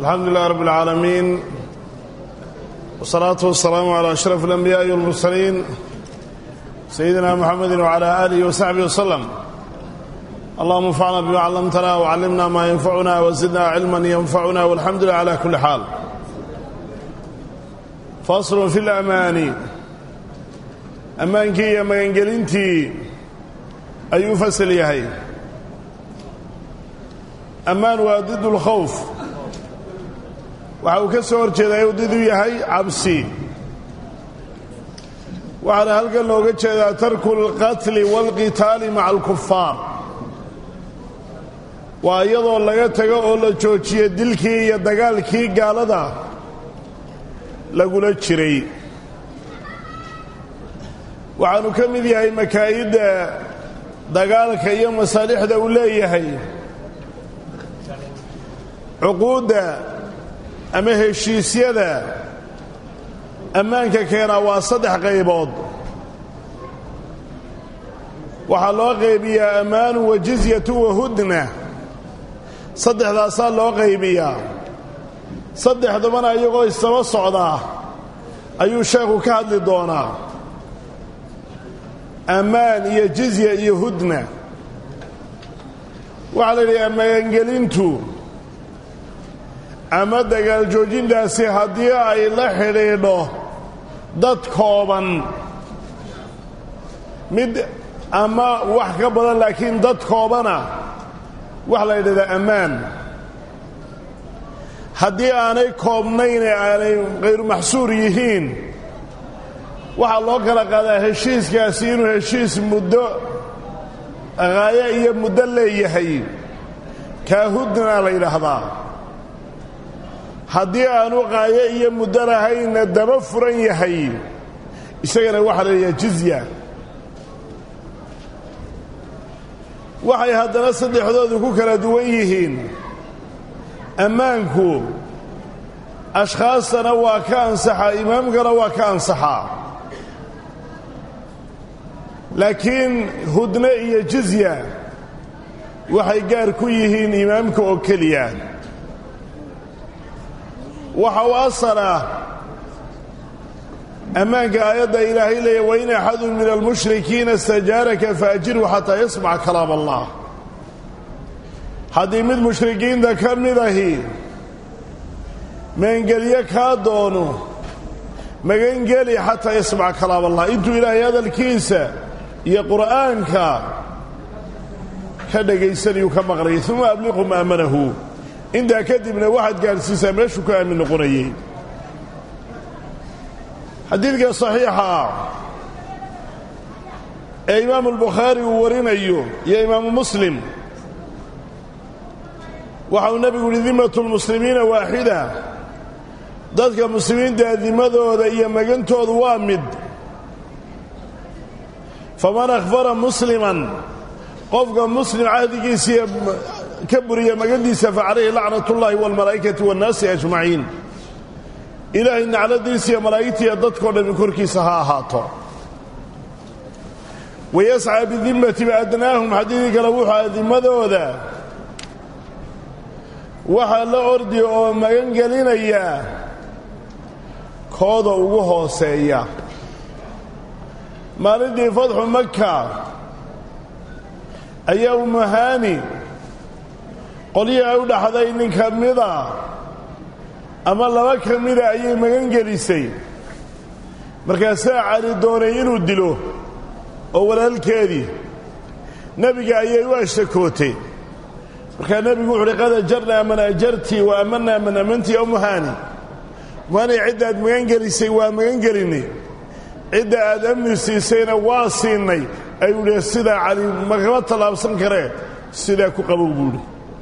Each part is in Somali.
alxamdu lilah rab اlcaalamiin wsalaatu wasalaamu calى ashraf اlanbiyaaءi wاlmursaliin sayidina muxamedi wcalى aalihi wasaxbihi waslem allahuma anfacna bima callamtana wcallimna maa yanfacuna wazidna cilman yanfacuna walxamdu lilah cala kuli xaal faslun fi lamaani ammaankii iyo magangelintii ayuu fasal yahay ammaan waa did اlkhawf waxa uu ka soo hor jeedaa uu did u yahay cabsi waxaana halkan looga jeedaa tarku اlqatli wاlqitaali maca alkufaar waa iyadoo laga tago oo la joojiyo dilkii iyo dagaalkii gaalada lagula jiray waxaanu ka mid yahay makaa'idda dagaalka iyo masaalixda uu leeyahay cuquudda ama heshiisyada ammaanka keenaa waa saddex qaybood waxaa loo qaybiyaa ammaanu wa jizyatu wa hudna saddexdaasaa loo qaybiyaa saddexdabana iyagoo isdaba socdaa ayuu sheekhu ka hadli doonaa ammaan iyo jizya iyo hudna waxaa la yidhaha magangelintu ama dagaal joojintaasi haddii ay la xidhiidho dad kooban mid ama wax ka badan laakiin dad koobana waxa la yidhahdaa ammaan haddii aanay koobnayn ee aanay khayru maxsuur yihiin waxaa loo kala qaadaa heshiiskaasi inuu heshiis muddo qaayo iyo muddo leeyahay kaahudna la yidhaahdaa haddii aanu qaayo iyo muddo lahaynna daba furan yahay isagana waxaa la yidhaha jizya waxay haddana saddexdoodu ku kala duwan yihiin ammaanku ashkhaastana waa ka ansaxaa imaamkana waa ka ansaxaa laakiin hudne iyo jizya waxay gaar ku yihiin imaamka oo keliya waxa u asalah ammaanka aayadda ilaahay leeya wain axadun min almushrikiina istajaaraka faajirhu xataa yasmaca kalaam allah haddii mid mushrikiinta ka mid ahi magangelyo kaa doono magangeli xataa yasmaca kalaam allah intuu ilaahay hadalkiisa iyo qur'aanka ka dhegaysanayuu ka maqlayay uma abliqu maamanahu intaa kadibna waxaad gaadhsiisaa meeshuu ka aamin noqonayay xadiidka saxiixa ah ee imaamu albukhaari uu warinayo iyo imaamu muslim waxa uu nebigu yihi dimatu lmuslimiina waaxida dadka muslimiinta dimadooda iyo magantoodu waa mid faman akhfara musliman qofka muslim cahdigiisiiyo ka buriya magandiisa fa calayhi lacnat ullaahi waalmalaa'ikati waannaasi ajmaciin ilaahay nacladiisa iyo malaa'igtiiyo dadkao dhammi korkiisa ha ahaato wayascaa bidimmati biadnaahum xadiidii kale wuxuu adimadooda waxaa la ordi oo magan gelinaya kooda ugu hooseeya maalintii fadxu maka ayaa umuhaani qolyihii ay u dhaxday nin ka mida ama laba ka mida ayay magan gelisay markaasaa cali doonay inuu dilo oo walaalkeedii nebiga ayay u ashtakootay markaa nebigu wuxu uhi qad ajarnaa man ajartii wa amannaa man amantii o muhaani muhaani ciddaad magan gelisay waa magan gelinay cidda aad amni siisayna waa siinay ayuu idhi sidaa cali makama tallaabsan karee sidaa ku qabow buuhi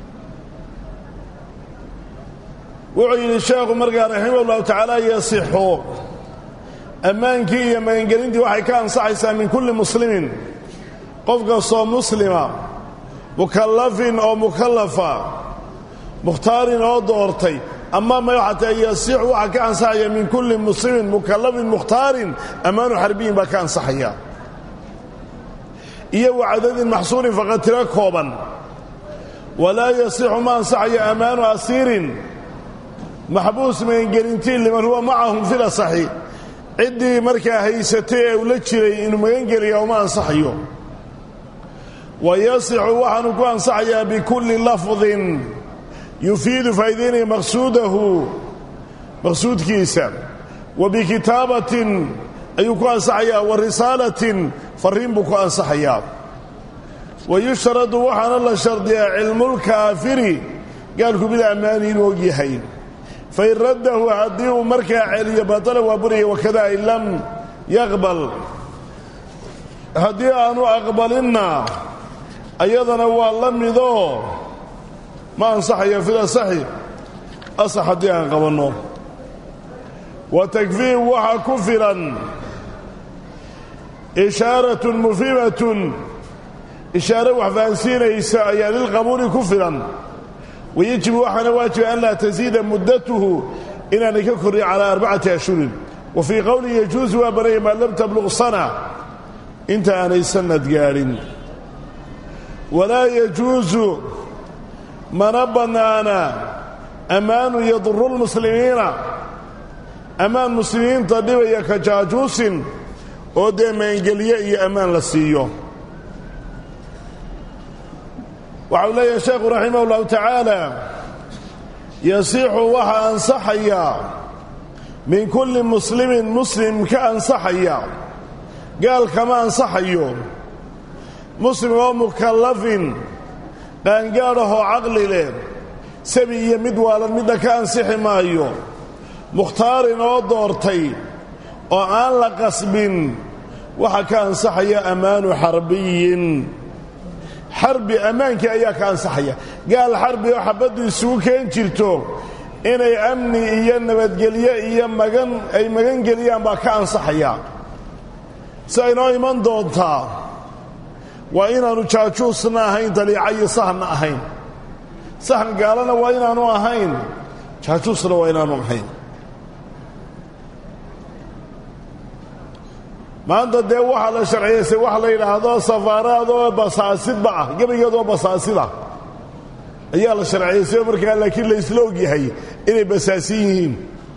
wuxuu yidhi sheekhu markaa raximah ullahu tacaala yasixu ammaankii iyo magangelintii waxay ka ansaxaysaa min kulli muslimin qof kastoo muslima mukallafin oo mukallafa mukhtaarin oo doortay ama ma xataa yasixu waxaa ka ansaxaya min kulli muslimin mukallafin mukhtaarin ammaanu xarbiyin baa ka ansaxaya iyo wacadadin maxsuurin faqad tiro kooban walaa yasixu ma ansaxayo ammaanu asiirin maxbuus magangelintii liman huwa macahum fil asaxi ciddii markaa haysatay ee uu la jiray inuu magangeliya uma ansaxayo wa yasixu waxaanu ku ansaxayaa bikulli lafdin yufiidu faa'idaynaya maqsuudahu maqsuudkiisa wa bikitaabatin ayuu ku ansaxayaa wa risaalatin farriin buu ku ansaxayaa wa yushtaradu waxaana la shardiyaa cilmulkaafiri gaalku mid ammaani inuu og yahay fain raddahu haddii uu markaa celiyo batala waa buraya wakada in lam yaqbal haddii aanu aqbalinna ayadana waa la midoo ma ansaxayo fil asaxi asax haddii aan qabanno wa takfiih waxaa ku filan ishaaratun mufhimatun ishaare wax fahansiinaysa ayaa lilqabuuli ku filan wayajibu waxaana waajiba an laa tasiida muddatuhu inaanay ka korrin calaa arbacati ashhurin wa fii qowlihi yajuusu waa banaya maa lam tabluq sana inta aanay sannad gaadhin walaa yajuusu mana bannaana ammaanu yaduru lmuslimiina ammaan muslimiinta dhibaya ka jaajuusin oo dee maangelye iyo ammaan la siiyo waxau leeyahay sheekhu raximah ullahu tacaala yasixu waxaa ansaxaya min kulli muslimin muslim ka ansaxaya gaal kama ansaxayo muslim oo mukallafin qaangaadhahoo caqli leh sabi iyo mid waalan midna ka ansixi maayo mukhtaarin oo doortay oo aan la qasbin waxaa ka ansaxaya ammaanu xarbiyin xarbi ammaankii ayaa ka ansaxaya gaal xarbi oo xabaddu isugu keen jirto inay amni iyo nabadgelyo iyo magan ay magan geliyaan baa ka ansaxaya si aynoo iman doontaa waa inaannu jaajuusna ahayn daliica iyo sahanna ahayn sahan gaalana waa inaanu ahayn jaajuusna waa inaanu ahayn maanta dee waxaa la sharciyaysay wax la yidhaahdo safaaraadoo basaasidba ah gebigeedoo basaasida ayaa la sharciyaysay markaa laakiin la isla og yahay inay basaasin yihiin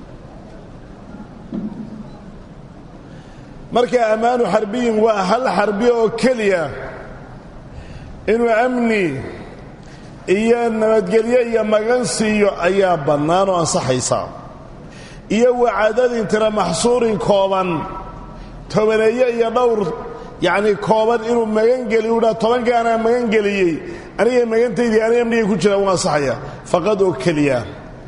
markaa ammaanu xarbiyin waa hal xarbi oo keliya inuu amni iyo nabadgelyo iyo magan siiyo ayaa bannaan oo ansaxaysaa iyo wacadadin tira maxsuurin kooban tobaneeye iyo dhowr yacnii kooban inuu magangeli u dhaa tobanka anaa magangeliyey anigay magantaydii aniga amnigay ku jiraan u ansaxaya faqad oo keliya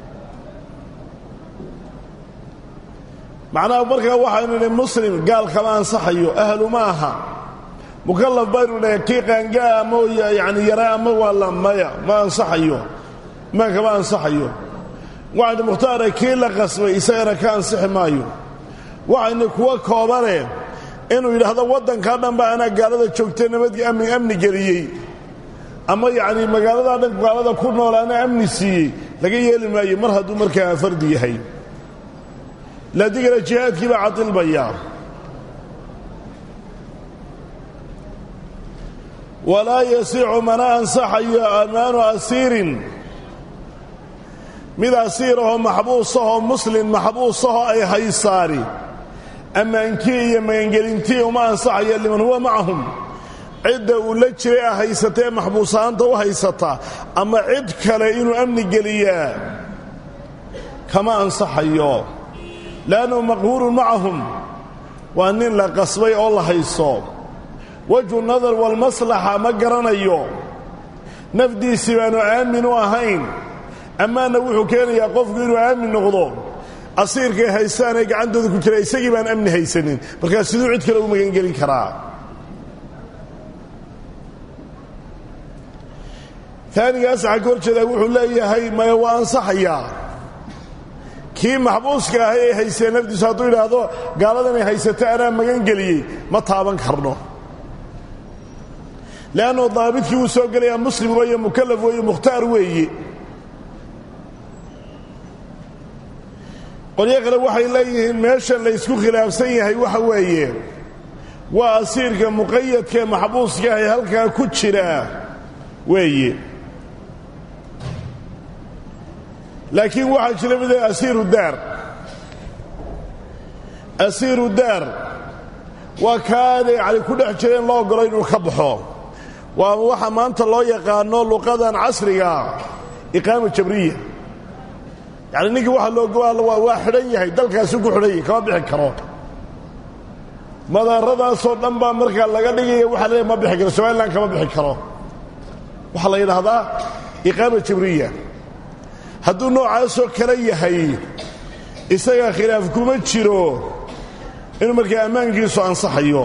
macnaha markaa waxaynu idhi muslim gaal kama ansaxayo ahlu ma aha mukallaf baynu dhahay kii qaangaa ama yacni yaraa ama waa la maya ma ansaxayo maan kama ansaxayo waxaynu mukhtaara kii la qasbay isagana ka ansixi maayo waxaynu kuwa koobane inuu yidhaahdo waddankaa dhan baa anaa gaalada joogtay nabadgii amni amni geliyey ama yacnii magaaladaa dhan gaalada ku nool anaa amni siiyey laga yeeli maayo mar hadduu markaa fardi yahay laadigana jihaadkii baa cadilbaya walaa yasiixu mana ansaxayo ammaanu asiirin mid asiirahoo maxbuusahoo muslin maxbuusahoo ay haysaani ammaankii iyo magangelintii uma ansaxayo liman huwa macahum cidda uu la jiray a haysata ee maxbuusahaanta u haysata ama cid kale inuu amni geliyaa kama ansaxayo leannahu maqhuurun macahum waa nin la qasbay oo la hayso wajhu nadar walmaslaxa ma garanayo nafdiisii baanu aamin u ahayn ammaanna wuxuu keenayaa qofku inuu aamin noqdo asiirkay haystaan ee gacantooda ku jira isagii baan amni haysanin markaa siduu cid kale u magangelin karaa taanigaas waxaa ka hor jeedaa wuxuu leeyahay maya waa ansaxayaa kii maxbuuska ahay ee haysteen nafdiisu hadduu yidhaahdo gaaladanay haysata anaa magangeliyey ma taaban karno leannu daabidkii wuu soo gelayaa muslim weeye mukallaf weeye mukhtaar weeye qolyo kale waxay leeyihiin meeshan laysku khilaafsan yahay waxa weeye waa asiirka muqayadkaee maxbuuska ahay halkaa ku jira weeye laakiin waxaa jira mid asiiru daar asiiru daar waa kaana yani ku dhex jira in loo ogolo inuu ka baxo waa waxa maanta loo yaqaano luqadan casriga iqaama jabriya yacni ninkii waxa loo waa xidhan yahay dalkaasuu ku xidhan yahay kama bixi karo madaaradaasoo dhan baa markaa laga dhigaya waxaa leeyahy ma bixi karo somalilan kama bixi karo waxaa la yidhaahdaa iqaama jabriya hadduu noocaasoo kale yahay isaga khilaaf kuma jiro inuu markaa ammaankiisu ansaxayo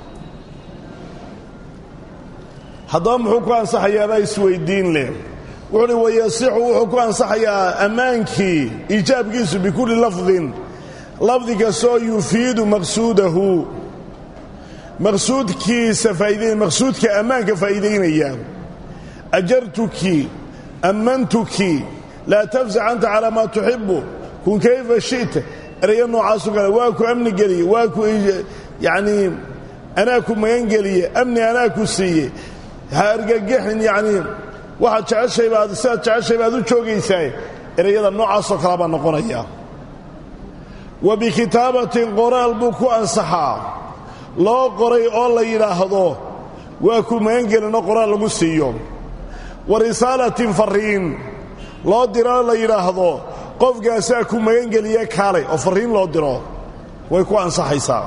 haddaba muxuu ku ansaxayaabaa isweyddiin leh wuxuuhi wayasixu wuxuu ku ansaxayaa ammaankii iijaabkiisu bikulli lafdin lafdi kastoo yufiidu maqsuudahu maqsuudkiisa faa'idayn maqsuudka ammaanka faa'iidaynaya ajartuki ammantuki laa tafsac anta calaa maa tuxibbu kun kayfa shi'ta erayo noocaasu kale waa ku amni geliye waa ku yacnii anaa ku magan geliye amni anaa ku siiye ha argagixin yacnii waxaad jeceshay baad sidaad jeceshay baad u joogaysaa erayada noocaasoo kale baa noqonaya wa bikitaabatin qoraal buu ku ansaxaa loo qoray oo la yidhaahdo waa ku magan gelinoo qoraal lagu siiyo wa risaalatin farriin loo diroo la yidhaahdo qofkaasaa ku magangeliye kaalay oo farriin loo diro way ku ansaxaysaa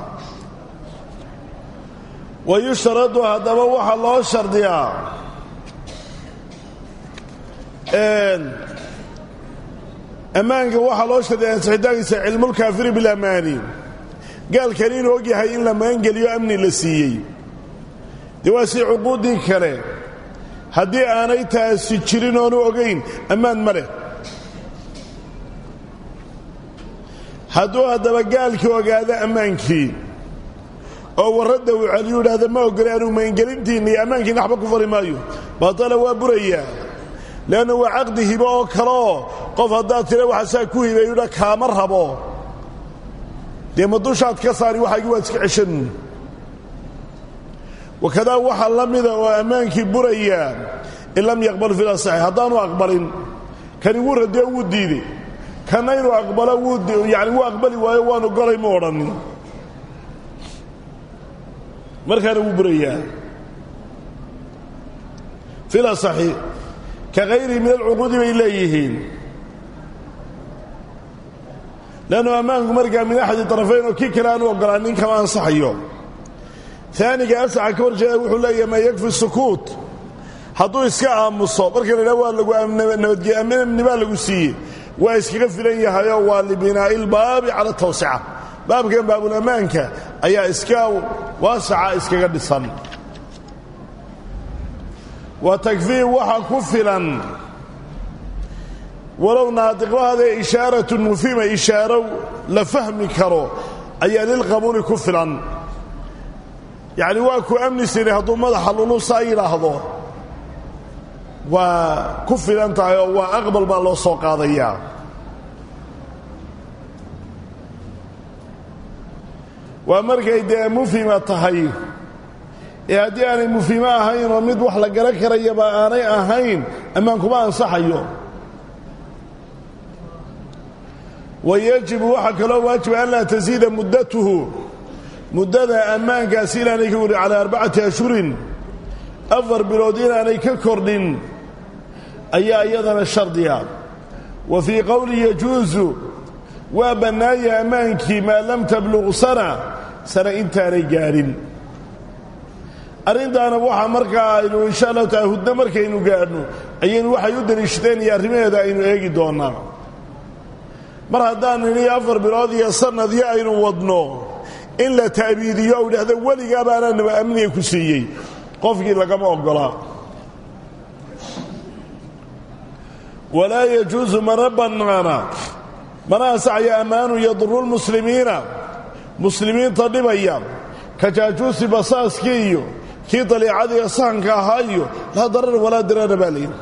wa yushtaradu haddaba waxaa loo shardiyaa ammaanka waxaa loo shardiyaa ansixitaankiisa cilmulkaafiri bilamaani gaalkani inuu og yahay in la magangeliyo amni la siiyey dee waa si cuquuddii kale haddii aanay taasi jirin oonu ogayn ammaan ma leh hadduu haddaba gaalkii ogaado ammaankii oo warradda uu celiyu idhaahda ma ogole anuu magangelintiinna iyo ammaankiinna waxba ku fari maayo baatala waa burayaa leanna waa caqdi hibo oo kaleoo qof haddaad tira waxaasaa ku hibeeyudha kaama rabo dee ma dushaad ka saari waxaagii waad iska ceshan wakadaa waxaa la mida oo ammaankii burayaa in lam yaqbal fil asaxi haddaanu aqbalin kani wuu radiyo wuu diiday kana inuu aqbalo wuu yani wuu aqbali waayo waanu golay ma odhanin markaana wuu burayaa fil asaxi ka hayrihi min alcuquudi bay leeyihiin leannu ammaanku markaa min axadi طarafayn oo kii kale aanu ogolaanin kama ansaxayo aaniga asaxa ka hor jeeda wuxuu leeyahay maa yakfi sukuut hadduu iska aamuso marka la idhaha waa lagu amni baa lagu siiyey waa iskaga filan yahayoo waa libinaa'i ilbaabi cala tawsica baabkan baabulammaanka ayaa iska waasaca iskaga dhisan wa takfii waxa ku filan walow naadiqlahaadee ishaaratun mufhima ishaaro la fahmi karo ayaa lilqabuuli ku filan yacni waa ku amni siray hadduu madaxa lulusaa yidhaahdo waa ku filan tahay oo waa aqbal baa loo soo qaadayaa waa markay dee mufhima tahay ee haddii aanay mufhimo ahayn oo mid wax la garan karayaba aanay ahayn ammaan kuma ansaxayo wa yajibu waxaa kaloo waajiba an laa tasiida muddatuhu muddada ammaankaasi inaanay ka kordhin calaa arbacati ashhurin afar bilood inaanay ka kordhin ayaa iyadana shardiga wa fii qowli yajuusu waa bannaaya ammaankii maa lam tabluq sana sana intaanay gaadhin arrintaana waxaa markaa aynu insha allahu taala huddo markaynu gaadhno ayaynu waxay u daliishadeen iyo arrimaheeda aynu eegi doonnaa mar haddaan nidhi afar bilood iyo sannadyo aynu wadno in la ta'biidiyo u idhahdo weligaa baana naba amniga ku siiyey qofkii lagama oggolaa walaa yajuusu mana bannaana mana ansaxaya ammaanu yaduru lmuslimiina muslimiinta dhibaya ka jaajuusi basaaskii iyo kii daliicadiiyo sahanka ahaa iyo laa darar walaa dirara baa layidhi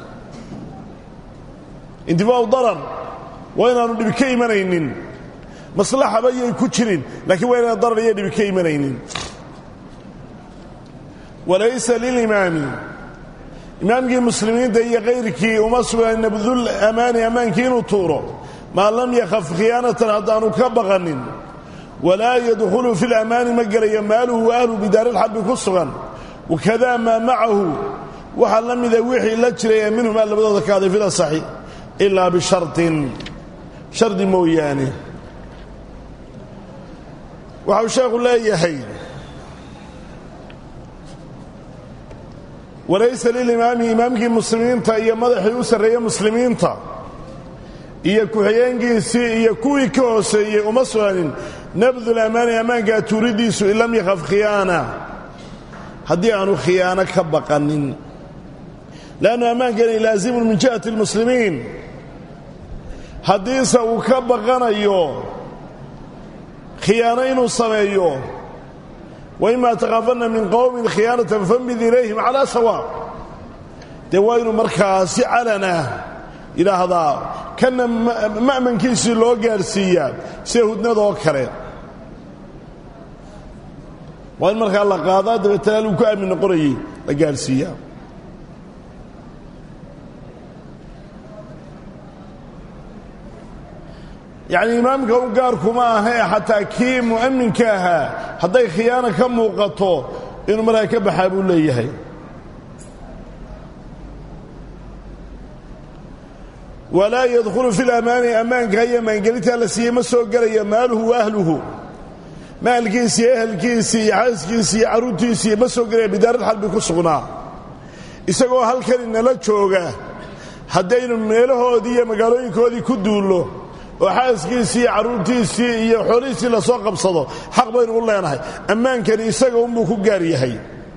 intifaau darar waa inaanu dhibi ka imanaynin maslaxaba yay ku jirin laakiin waa inaan darar iyo dhibi ka imanaynin walaysa lilimaami imaamkii muslimiinta iyo kayrkii uma sugan nabdul amaani ammaankii inuu tuuro maa lam yakhaf khiyaanatan haddaanu ka baqanin walaa yadkhulu fi lamaani ma gelaya maaluhu wa ahlu bidaariilxarbi ku sugan wakadaa maa macahu waxaa la mida wixii la jiray ee minhumaa labadooda ka aday fil asaxi ilaa bisharin shardi mooyaane waxau sheekhu leeyahay walaysa lilimaami imaamkii muslimiinta iyo madaxii u sarreeye muslimiinta iyo ku-xigeenkiisii iyo kuwii ka hooseeyey uma sugnanin nabdul amaani ammaankaa tuuridiisu in lam yakhaf khiyaana haddii aanu khiyaano ka baqanin leannu ammaankani laasimun min jihati almuslimiin haddiise uu ka baqanayo khiyaano inuu sameeyo waima takaafanna min qowmin khiyaanatan fambid ilayhim calaa sawaa dee waa inuu markaa si calanah yidhaahdaa kanna ma'mankiisii loo gaadhsiiyaa sida hudnadoo kale waa in markaa la qaadaa dabeetana aluu ku aamin noqonayay la gaadhsiiyaa yacnii imaamka u gaarkuma ahee xataa kii mu'aminka ahaa hadday khiyaano ka muuqato inuu markaa ka baxaa buu leeyahay walaa yadkhulu fi lamaani ammaanka iyo maangelintaa la siiyey ma soo gelaya maaluhu wa ahluhu maalkiisii ehelkiisii iyo xaaskiisii iyo carruurtiisii ma soo gelaya bidaarilxarbi ku sugnaa isagoo halkan inala jooga haddaynu meelahoodii iyo magaalooyinkoodii ku duullo oo xaaskiisii iyo carruurtiisii iyo xoolihiisii lasoo qabsado xaq baynu u leenahay ammaankani isaga unbuu ku gaar yahay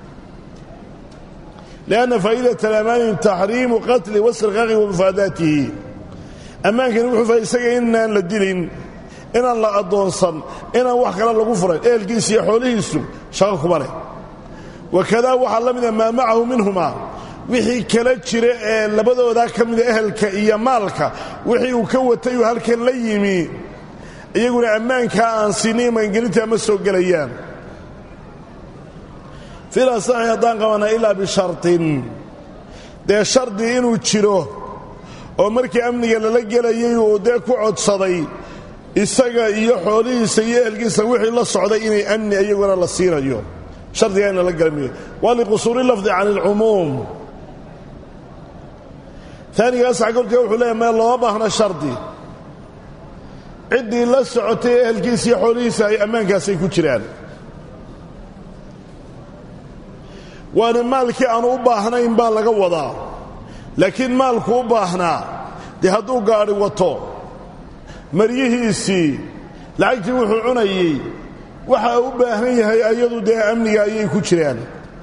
lianna faa'iidata alamaani taxriimu qatli wasriqaqi wa mufaadaatihi ammaankani wuxuu faa isaga inaan la dilin inaan la addoonsan inaan wax kale lagu furayn ehelkiisa iyo xoolihiisu shaqo kuma leh wakadaa waxaa la mida maa macahu minhuma wixii kala jira ee labadoodaa ka mida ehelka iyo maalka wixii uu ka watay uu halkan la yimi iyaguna ammaankaa aan siinin maangelintaa ma soo gelayaan fil asaxi haddaan qabana ilaa bishartin dee shardi inuu jiro oo markii amniga lala gelayay uu dee ku codsaday isaga iyo xoolihiisa iyo ehelkiisa wixii la socday inay amni iyaguna la siinayo shardigaa in lala gelamiyo waa liqusuuri lafdi can ilcumuum aanigaas agorka wuxuu leeyahy meel looma baahna shardi ciddii la socotay ee ehelkiisa iyo xoolihiisa ay ammaankaasay ku jiraan waana maalkii aanu u baahnayn baa laga wadaa laakiin maalku u baahnaa dee hadduu gaadhi wato maryihiisii lacagtii wuxuu cunayey waxa u baahan yahay ayadu dee amniga ayay ku jiraan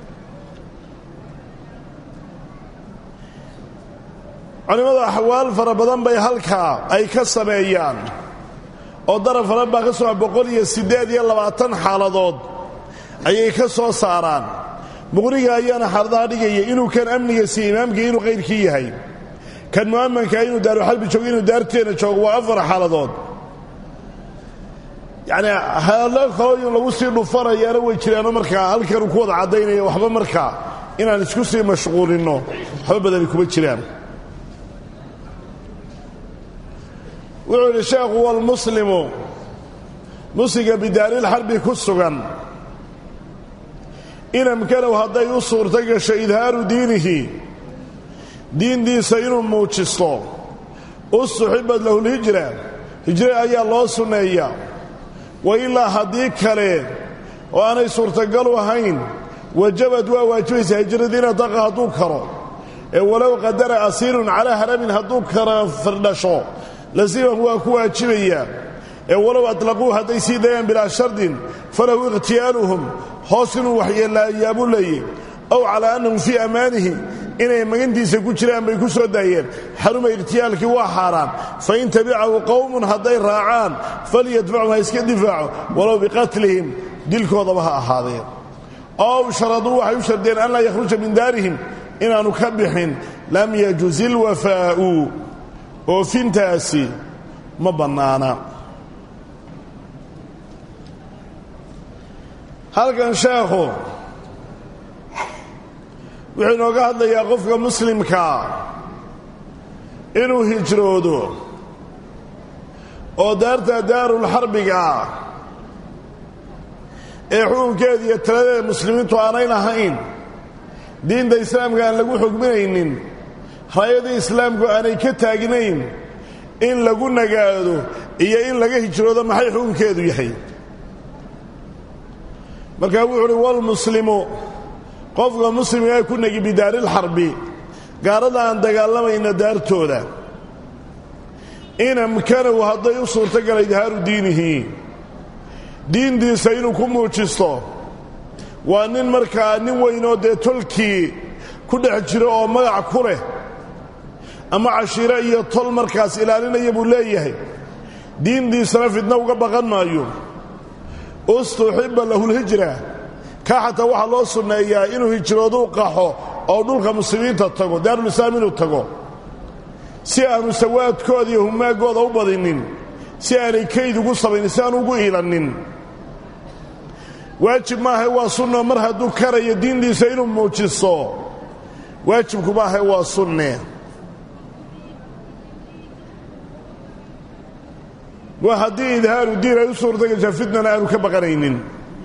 culimmadu axwaal fara badan bay halkaa ay ka sameeyaan oo daraf fara baa ka soo boqol iyo siddeed iyo labaatan xaaladood ayay ka soo saaraan muqriga ayaana xaaladaha dhigaya inuu kan amniga siiye imaamkii inuu qayrkii yahay kan mu'amankaa inuu daaruxalbi joogo inuu daarteena joogo waa afar xaaladood yacnii xaalado kaloo in lagu sii dhufanayaana way jiraano markaa halkanuu ku wada caddaynaya waxba markaa inaan isku sii mashquulinno waxba badani kuma jiraan wuxuu yidhi sheekhu walmuslimu musliga bidaarilxarbi ku sugan inamkanow hadday u suurto gasho idhaaru diinihi diintiisa inuu muujisto ustuxibad lahu lhijra hijre ayaa loo sunneeyaa wa ilaa haddii kale oo aanay suurtagalu ahayn wajabad waa waajibaysaa hijradiina daqa hadduu karo ee walow qadara asiirun calaa haramin hadduu kara firdhasho lasiman waa ku waajibayaa ee walow atlaquu hadday sii dayaan bilaa shardin falahu ikhtiyaaluhum hoos inuu waxyeelaayaabuu leeyey ow calaa annahum fii ammaanihi inay magantiisa ku jiraan bay ku soo daayeen xaruma ikhtiyaalkii waa xaaraan fain tabicahu qowmun hadday raacaan falyadfacu ha iska difaaco walow biqatlihim dilkoodaba ha ahaadeen ow sharaduu waxay u shardeen an laa yakhruja min daarihim inaannu ka bixin lam yajuz ilwafaa'u oofintaasi ma bannaana halkan sheekhu wuxuu inooga hadlayaa qofka muslimkaa inuu hijroodo oo daarta daarulxarbiga ah ee xukunkeeda iyo taladeeda muslimiintu aanayn ahayn diinta islaamka aan lagu xugminaynin raayadii islaamku aanay ka taagnayn in lagu nagaado iyo in laga hijroodo maxay xukunkeedu yahay markaa wuxu uhi walmuslimu qofka muslimkaa ku negi bidaarilxarbi gaarada aan dagaalamayna daartooda in amkanahu hadday u suurtogala idhaaru diinihi diintiisa inuu ku muujisto waa nin markaa nin weynoo dee tolkii ku dhex jiro oo magac ku leh ama cashiiro iyo tol markaas ilaalinaya buu leeyahay diintiisana fidno uga baqan maayo ustuxiba lahulhijra kaa xataa waxaa loo sunneeyaa inuu hijrooduu qaxo oo dhulka muslimiinta tago daarulislaam inuu tago si aanu sawaadkooda iyo humaaggooda u badinin si aanay kayd ugu samaynin si aanu ugu iilannin waajib maaha waa sunno mar hadduu karayo diintiisa inuu muujisto waajibku maaha waa sunne waa haddii idhaaru diin ay u suurtagashaa fitnana aanu ka baqanaynin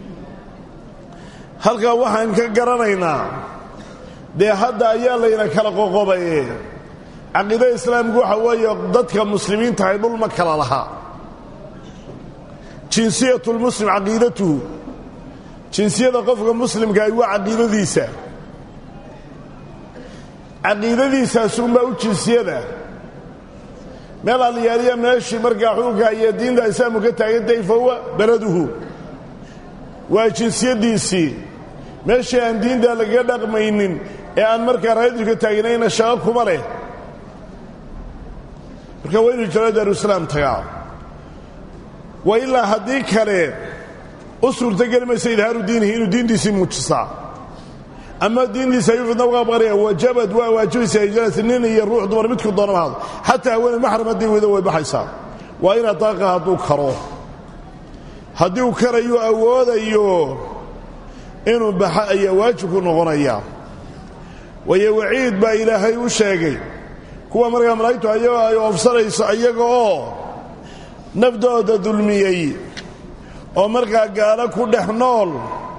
halkaa waxaan ka garanaynaa dee hadda ayaa layna kala qoqobaye caqiida islaamku waxa weeye dadka muslimiinta ay dhul ma kala lahaa jinsiyatulmuslim caqiidatuhu jinsiyada qofka muslimkaahi waa caqiidadiisa caqiidadiisaasuunbaa u jinsiyada meel alyaaliya meeshii markaa xukunka iyo diinta islaamku ka taagantahay fahuwa beladuhu waa jinsiyaddiisii meeshii aan diinta lagaga dhaqmaynin ee aan markaa raayadu ka taagnayna shaqo kuma leh marka waa inu jiro daaruislaam tagaa wa ilaa haddii kale u suurtogeli maysa idhaaru diinihi inuu diintiisii muujisaa ama diintiisa ayuu fidna uga baqanaya wajabad waa waajibaysaa hijrati nin iyo ruux dumar midku doonama hado xataa haweeney maxram haddii weydo way baxaysaa waa in adaaqa hadduu karo haddii uu karayu awoodayo inuu baxa ayaa waajibku noqonaya waayo waciid baa ilaahay u sheegay kuwa markaa malaa'igtu ayagoo ay oofsanayso iyaga oo nafdooda dulmiyey oo markaa gaalo ku dhex nool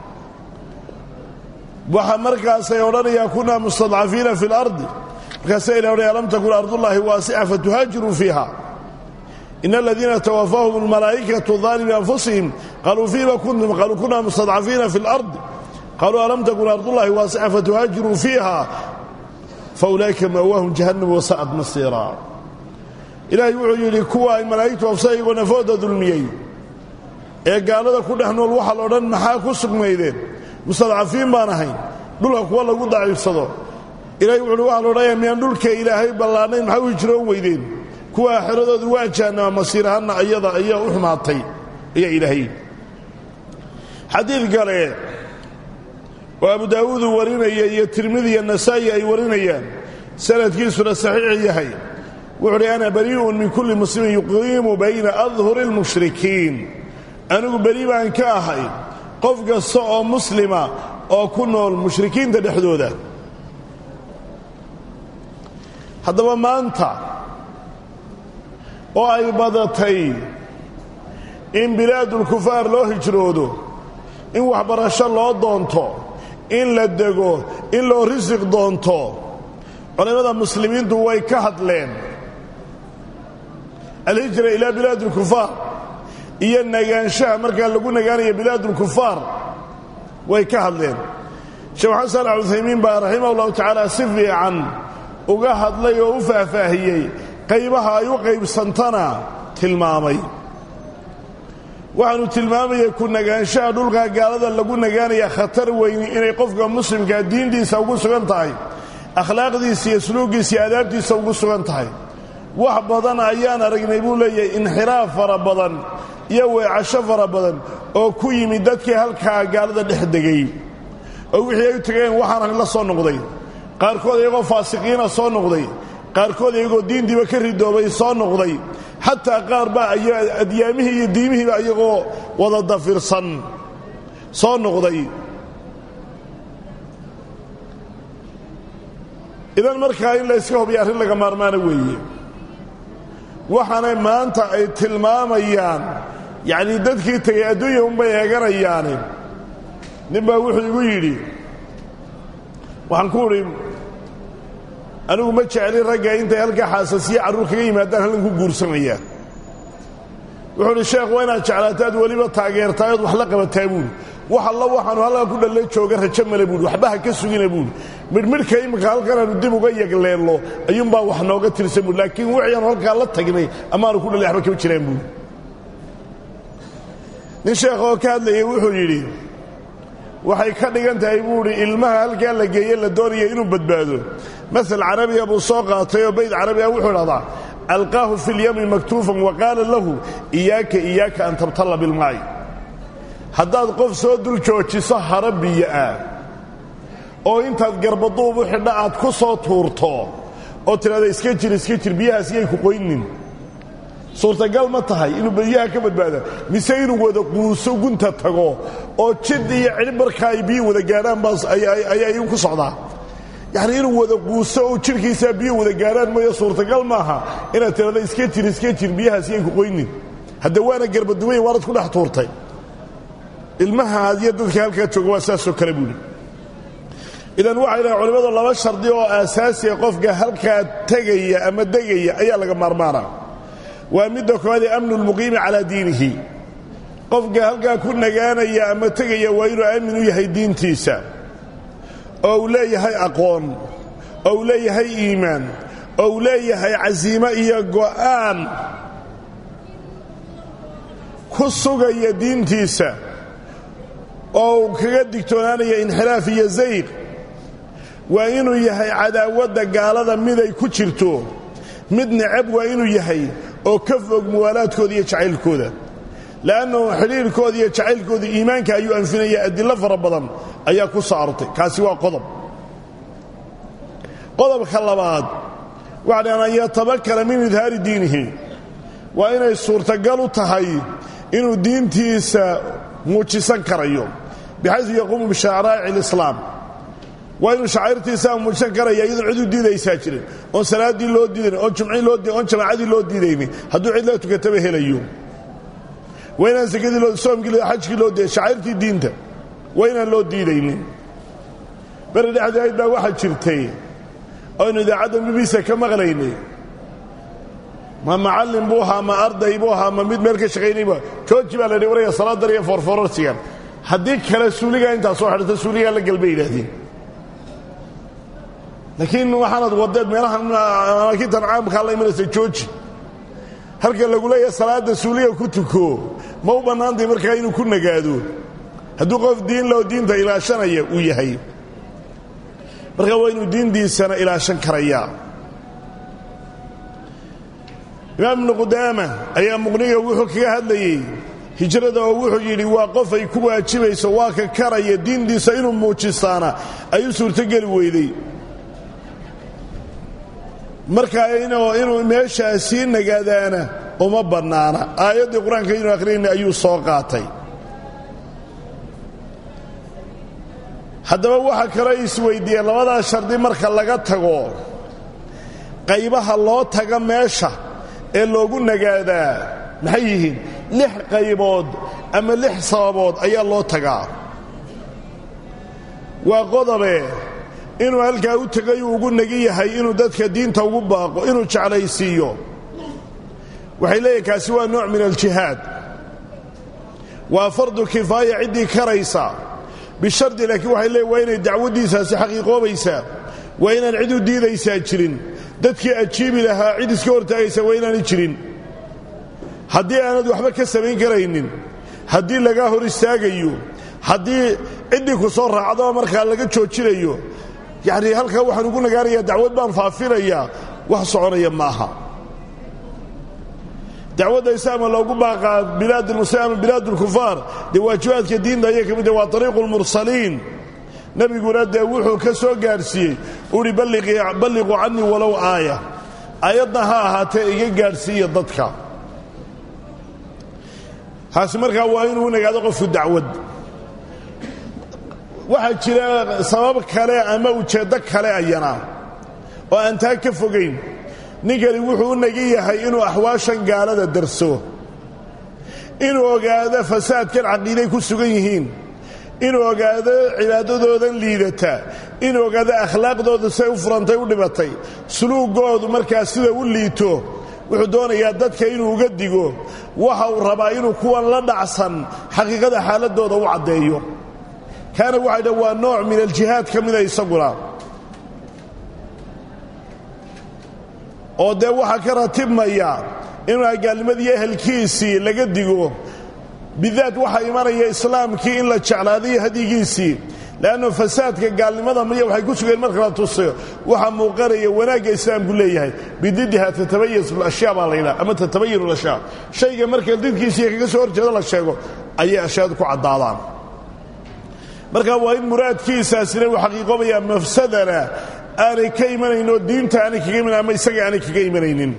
waxa markaasay odhanayaan kunaa mustadcafiina fi اlardi markaasa ilah odhanaya lam takun ardullaahi waasica fatuhaajiruu fiiha in aladiina twafaahum اlmalaa'ikatu ظaalimi anfusihim qaluu fiima kuntum qaluu kunaa mustadcafiina fi اlardi qaluu alam takun ardullahi waasica fatuhaajiruu fiiha faulaa'ika ma'waahum jahannam wasa'ad masiira ilaahay wuxuu yidhi kuwa ay malaa'igtu ofsa iyagoo nafooda dulmiyey ee gaalada ku dhex nool waxaa la odhan maxaa ku sugnaydeen mustadcafiin baan ahayn dhulka kuwa lagu daciifsado ilahay wuxuuhi waxaa la odhanaya miyaan dhulka ilaahay ballaanayn maxaa u hijroon weydeen kuwa aaxiradoodu waa jahanama masiirahanna ayada ayaa u xumaatay ayaa ilaahay xadiid kale oo abu daawuud uu warinaya iyo tirmidi iyo nasaa'i ay warinayaan sanadkiisuna saxiix yahay wuxu uhi ana barii'un min kulli muslimin yuqiimu bayna adhuri اlmushrikiin anigu beri baan ka ahay qof kasta oo muslima oo ku nool mushrikiinta dhexdooda haddaba maanta oo ay badatay in bilaadulkufaar loo hijroodo in waxbarasho loo doonto in la dego in loo risiq doonto culimmada muslimiintu way ka hadleen alhijra ilaa bilaad ulkufaar iyo nagaanshaha markaa lagu nagaanaya bilaad ulkufaar way ka hadleen sheekh maxamed saalax cuthaymiin baa raximah ullahu tacaala si fiican uga hadlay oo u faahfaahiyey qaybaha ay u qaybsantana tilmaamay waxaanu tilmaamayay ku nagaanshaha dhulka gaalada lagu nagaanaya khatar weyni inay qofka muslimkaa diintiisa ugu sugan tahay akhlaaqdiisa iyo suluuggiisa iyo adaabtiisa ugu sugan tahay wax badan ayaan aragnay buu leeyahay inxiraaf fara badan iyo weecasho fara badan oo ku yimid dadkii halkaa gaalada dhex degay oo wixii ay u tegeen waxaan la soo noqday qaarkood iyagoo faasiqiina soo noqday qaarkood iyagoo diintiiba ka ridoobay soo noqday xataa qaar baa adyaamihii iyo diimihiiba iyagoo wada dafirsan soo noqday idan markaa in la yska hubiya arrin laga maarmaana weeye waxaanay maanta ay tilmaamayaan yacnii dadkii tegay adduunya unbay eeganayaani nin baa wuxuu igu yidhi waxaan ku udhi anigu ma jeclin ragga intay halkaa xaasasiyo carruur kaga yimaadaan halkan ku guursanayaan wuxuu udhi sheekh waa inaad jeclaataad weliba taageertaa ood wax la qabataa buuhi wax alla waxaanu halkaa ku dhalle jooga rajo male buuhi waxba ha ka sugina buuhi midhmidhka iminka halkanaanu dib uga yagleello ayuunbaa wax nooga tirsan buui laakiin wixiaanu halkaa la tagnay amaanu ku dhalle waxba kama jiraan buuhi nin sheekh oo ka hadlayay wuxuu yidhi waxay ka dhigan tahay buuhi ilmaha halkaa la geeye la doonaya inuu badbaado masal carabiga buu soo qaatay oo bayd carabiga wuxuu idhahdaa alqaahu fi lyami maktuufan wa qaala lahu iyaaka iyaaka an tabtalla bilmaa'i haddaad qof soo dul joojiso hara biyo ah oo intaad garbaduub u xidha aad ku soo tuurto oo tidhahda iska jir iska jir biyahaas yay ku qoynin suurtagal ma tahay inuu biyaha ka badbaada mise inuu wada quuso gunta tago oo jid iyo cidhib markaa ay biyo wada gaadhaan baas ayaa igu ku socdaa yacni inuu wada quuso oo jidhkiisaa biyo wada gaadhaan mooyo suurtagal maaha inaad tidhahda iska jir iska jir biyahaas yay ku qoynin hadda waana garbaduway waanad ku dhex tuurtay ilmahaad iyo dadka halkaa jooga waa saasoo kale buuli idan waxay dhahen culimmadu laba shardi oo aasaasiya qofka halkaa tegaya ama degaya ayaa laga maarmaana waa midda koowaad ee amnu lmuqiimi calaa diinihi qofka halkaa ku nagaanaya ama tegaya waa inuu aamin u yahay diintiisa oo uu leeyahay aqoon oo uu leeyahay iimaan oo uu leeyahay casiimo iyo go'aan ku sugaya diintiisa oo uu kaga digtoonaanaya inxiraaf iyo zayq waa inuu yahay cadaawadda gaalada miday ku jirto mid necab waa inuu yahay oo ka fog muwaalaadkooda iyo jacaylkooda le'annahu xidhiirkooda iyo jacaylkooda iimaanka ayuu anfinaya adillo fara badan ayaa ku soo arortay kaasi waa qodob qodobka labaad waxa dhahan an yatabakara min idhaari diinihi waa inay suurtagal u tahay inuu diintiisa muujisan karayo bixaysu yaquumu bishaaraa'ic alislaam waa inuu shacairtiisa muujisan karaya iyadoon cid u diidaysaa jirin oon salaaddii loo diidayn oon jumcii loo oon jamaacadii loo diidaynin hadduu cid la tukataba helayo waa inaan sakadii loo soomkii loo xajkii loo diiday shacairtii diinta waa inaan loo diidaynin beri dhexdeed baa waxaa jirtay oynu idaacadda bibisa ka maqlaynay ma macallin buu ahaa ma arday buu ahaa ma mid meel ka shaqaynayba jooji baa la dhi waraya salaadan iyo foorfoorarsigan haddii kale suuligaa intaa soo xidhata suuligaa la gelbay yidhaahdeen laakiin waxaanad wadeed meelahan amaakintan caamkaa la imanaysa jooji halka lagu leeyahay salaadda suuliga ku tuko ma u bannaantay markaa inuu ku nagaado hadduu qof diin loo diinta ilaashanaya uu yahay markaa waa inuu diintiisana ilaashan karayaa imaam ibnu qudaama ayaa muqniga wuxuu kaga hadlayey hijrada oo wuxuu yidhi waa qof ay ku waajibayso waa ka karaya diintiisa inuu muujistaana ay u suurtogeli weyday markaa inuu meeshaa sii nagaadaana uma bannaana aayaddii qur-aanka inuu akhriyayna ayuu soo qaatay haddaba waxa kaloo isweydiiyeen labadaa shardi marka laga tago qaybaha loo taga meesha ee loogu nagaadaa maxay yihiin lix qaybood ama lix sababood ayaa loo tagaa waa qodobe inuu halkaa u tegayuu ugu nagi yahay inuu dadka diinta ugu baaqo inuu jeclaysiiyo waxay leeyihin kaasi waa nooc min aljihaad waa fardu kifaaya ciddii karaysa bishardi laakiin waxay leeyiin waa inay dacwaddiisaasi xaqiiqoobaysaa waa inaan cid u diidaysaa jirin dadkii ajiibi lahaa cid iska hortaagaysa waa inaanay jirin haddii aanad waxba ka samayn karaynin haddii lagaa hor istaagayo haddii ciddii ku soo raacdoo markaa laga joojinayo yacnii halkaa waxaan ugu nagaanayaa dacwad baan faafinayaa wax soconaya ma aha dacwadda islaamka loogu baaqaa bilaad almuslimiin ama bilaad alkufaar dee waajibaadka diinta ayay ka mid tahay waa ariiqu lmursaliin nebiguna dee wuxuu ka soo gaadhsiiyey uhi balliquu cannii walow aaya aayadna ha ahaatee iga gaadhsiiya dadka taasi markaa waa inuu nagaado qofku dacwad waxaa jira sabab kale ama ujeeddo kale ayana oo aan taa ka fogayn ninkani wuxuu u nagi yahay inuu axwaashan gaalada darso inuu ogaado fasaadkan caqiiday ku sugan yihiin inuu ogaado cibaadadoodan liidata inuu ogaado akhlaaqdooda siay u furantay u dhibatay suluugoodu markaa sida u liito wuxuu doonayaa dadka inuu uga digo waxa uu rabaa inuu kuwan la dhacsan xaqiiqada xaaladooda u caddeeyo kaana waxay dhan waa nooc min aljihaad ka mida isaguna oo dee waxaa ka ratibmaya inuu agaalnimadii ehelkiisii laga digo bidaat waxaa imanaya islaamkii in la jeclaadayo hadyigiisii leannu fasaadka gaalnimada miya waxay ku sugeen marka la tusayo waxaa muuqanaya wanaagga islaamku leeyahay bididiha tatabayas ashyaa baa laydhaha ama tatabayanu lashyaa shayga marka didkiisiiyo kaga soo horjeedo la sheego ayay ashyaadu ku caddaadaan marka waa in muraadkiisaasina uu xaqiiqoobayaa mafsadana aanay ka imanayn oo diinta aanay kaga imanan ama isaga aanay kaga imanaynin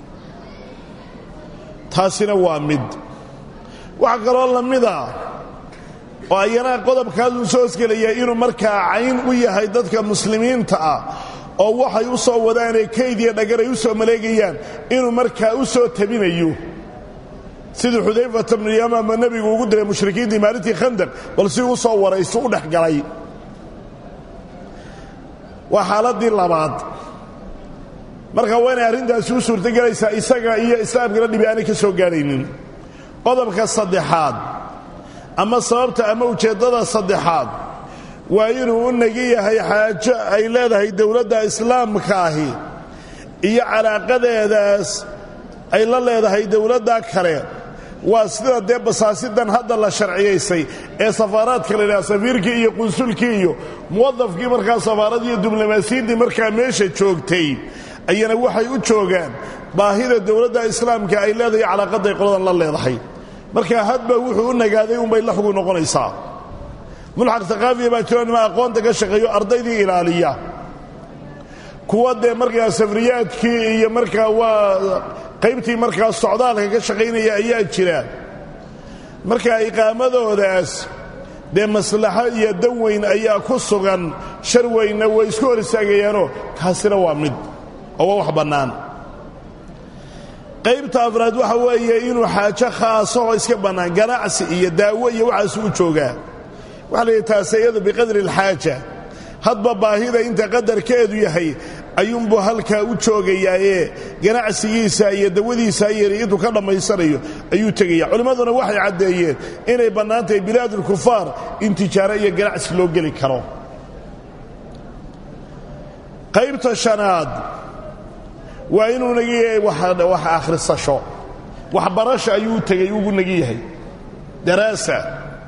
taasina waa mid waxaa kaloo la mida oo ayana qodobkaasuu soo hosgelaya inuu markaa cayn u yahay dadka muslimiinta ah oo waxay u soo wadaanee kayd iyo dhagar ay u soo maleegayaan inuu markaa u soo tabinayo siduu xudayfata bnu yamaama nebigu ugu diray mushrikiintii maalintii khandaq bal si u soo warayso u dhex galay waa xaaladdii labaad marka waa inay arrintaasi u suurtogelaysaa isaga iyo islaamkana dhibi aanay ka soo gaadhaynin qodobka saddexaad ama sababta ama ujeeddada saddexaad waa inuu u nagi yahay xaajo ay leedahay dowladda islaamka ahi iyo calaaqadeedaas ay la leedahay dowladda kale waa sida dee basaasidan hadda la sharciyaysay ee safaaraadka la yidhaha safiirkii iyo qunsulkii iyo muwadafkii markaa safaaradii iyo diblomaasiyaddii markaa meesha joogtay ayana waxay u joogaan baahida dowladda islaamka ay leedahay calaaqadday qoladan la leedahay marka hadba wuxuu u nagaaday unbay la xugu noqonaysaa mulxaq thaqaafiya baa jiro nima aqoonta ka shaqeeyo ardaydii ilaaliya kuwa dee markaa safriyaadkii iyo markaa waa qaybtii markaa socdaalka ka shaqaynaya ayaa jira marka iqaamadoodaas dee maslaxo iyo dan weyn ayaa ku sugan shar weynna way isku hor istaagayaanoo taasina waa mid oo waa wax bannaan qaybta afraad waxa weeye inuu xaajo khaaso oo iska bannaan ganacsi iyo daawo iyo waxaasu u joogaa waxa la yidhi taase iyadu biqadri alxaaja hadba baahida inta qadarkeedu yahay ayuunbuu halkaa u joogayaaye ganacsigiisa iyo dawadiisa yari intuu ka dhammaysanayo ayuu tegaya culimmaduna waxay caddeeyeen inay bannaan tahay bilaadulkufaar in tijaaro iyo ganacsi loo geli karo qaybta shanaad waa inuu nagi yahay wax akhrisasho waxbarasha ayuu u tegay ugu nagi yahay daraasa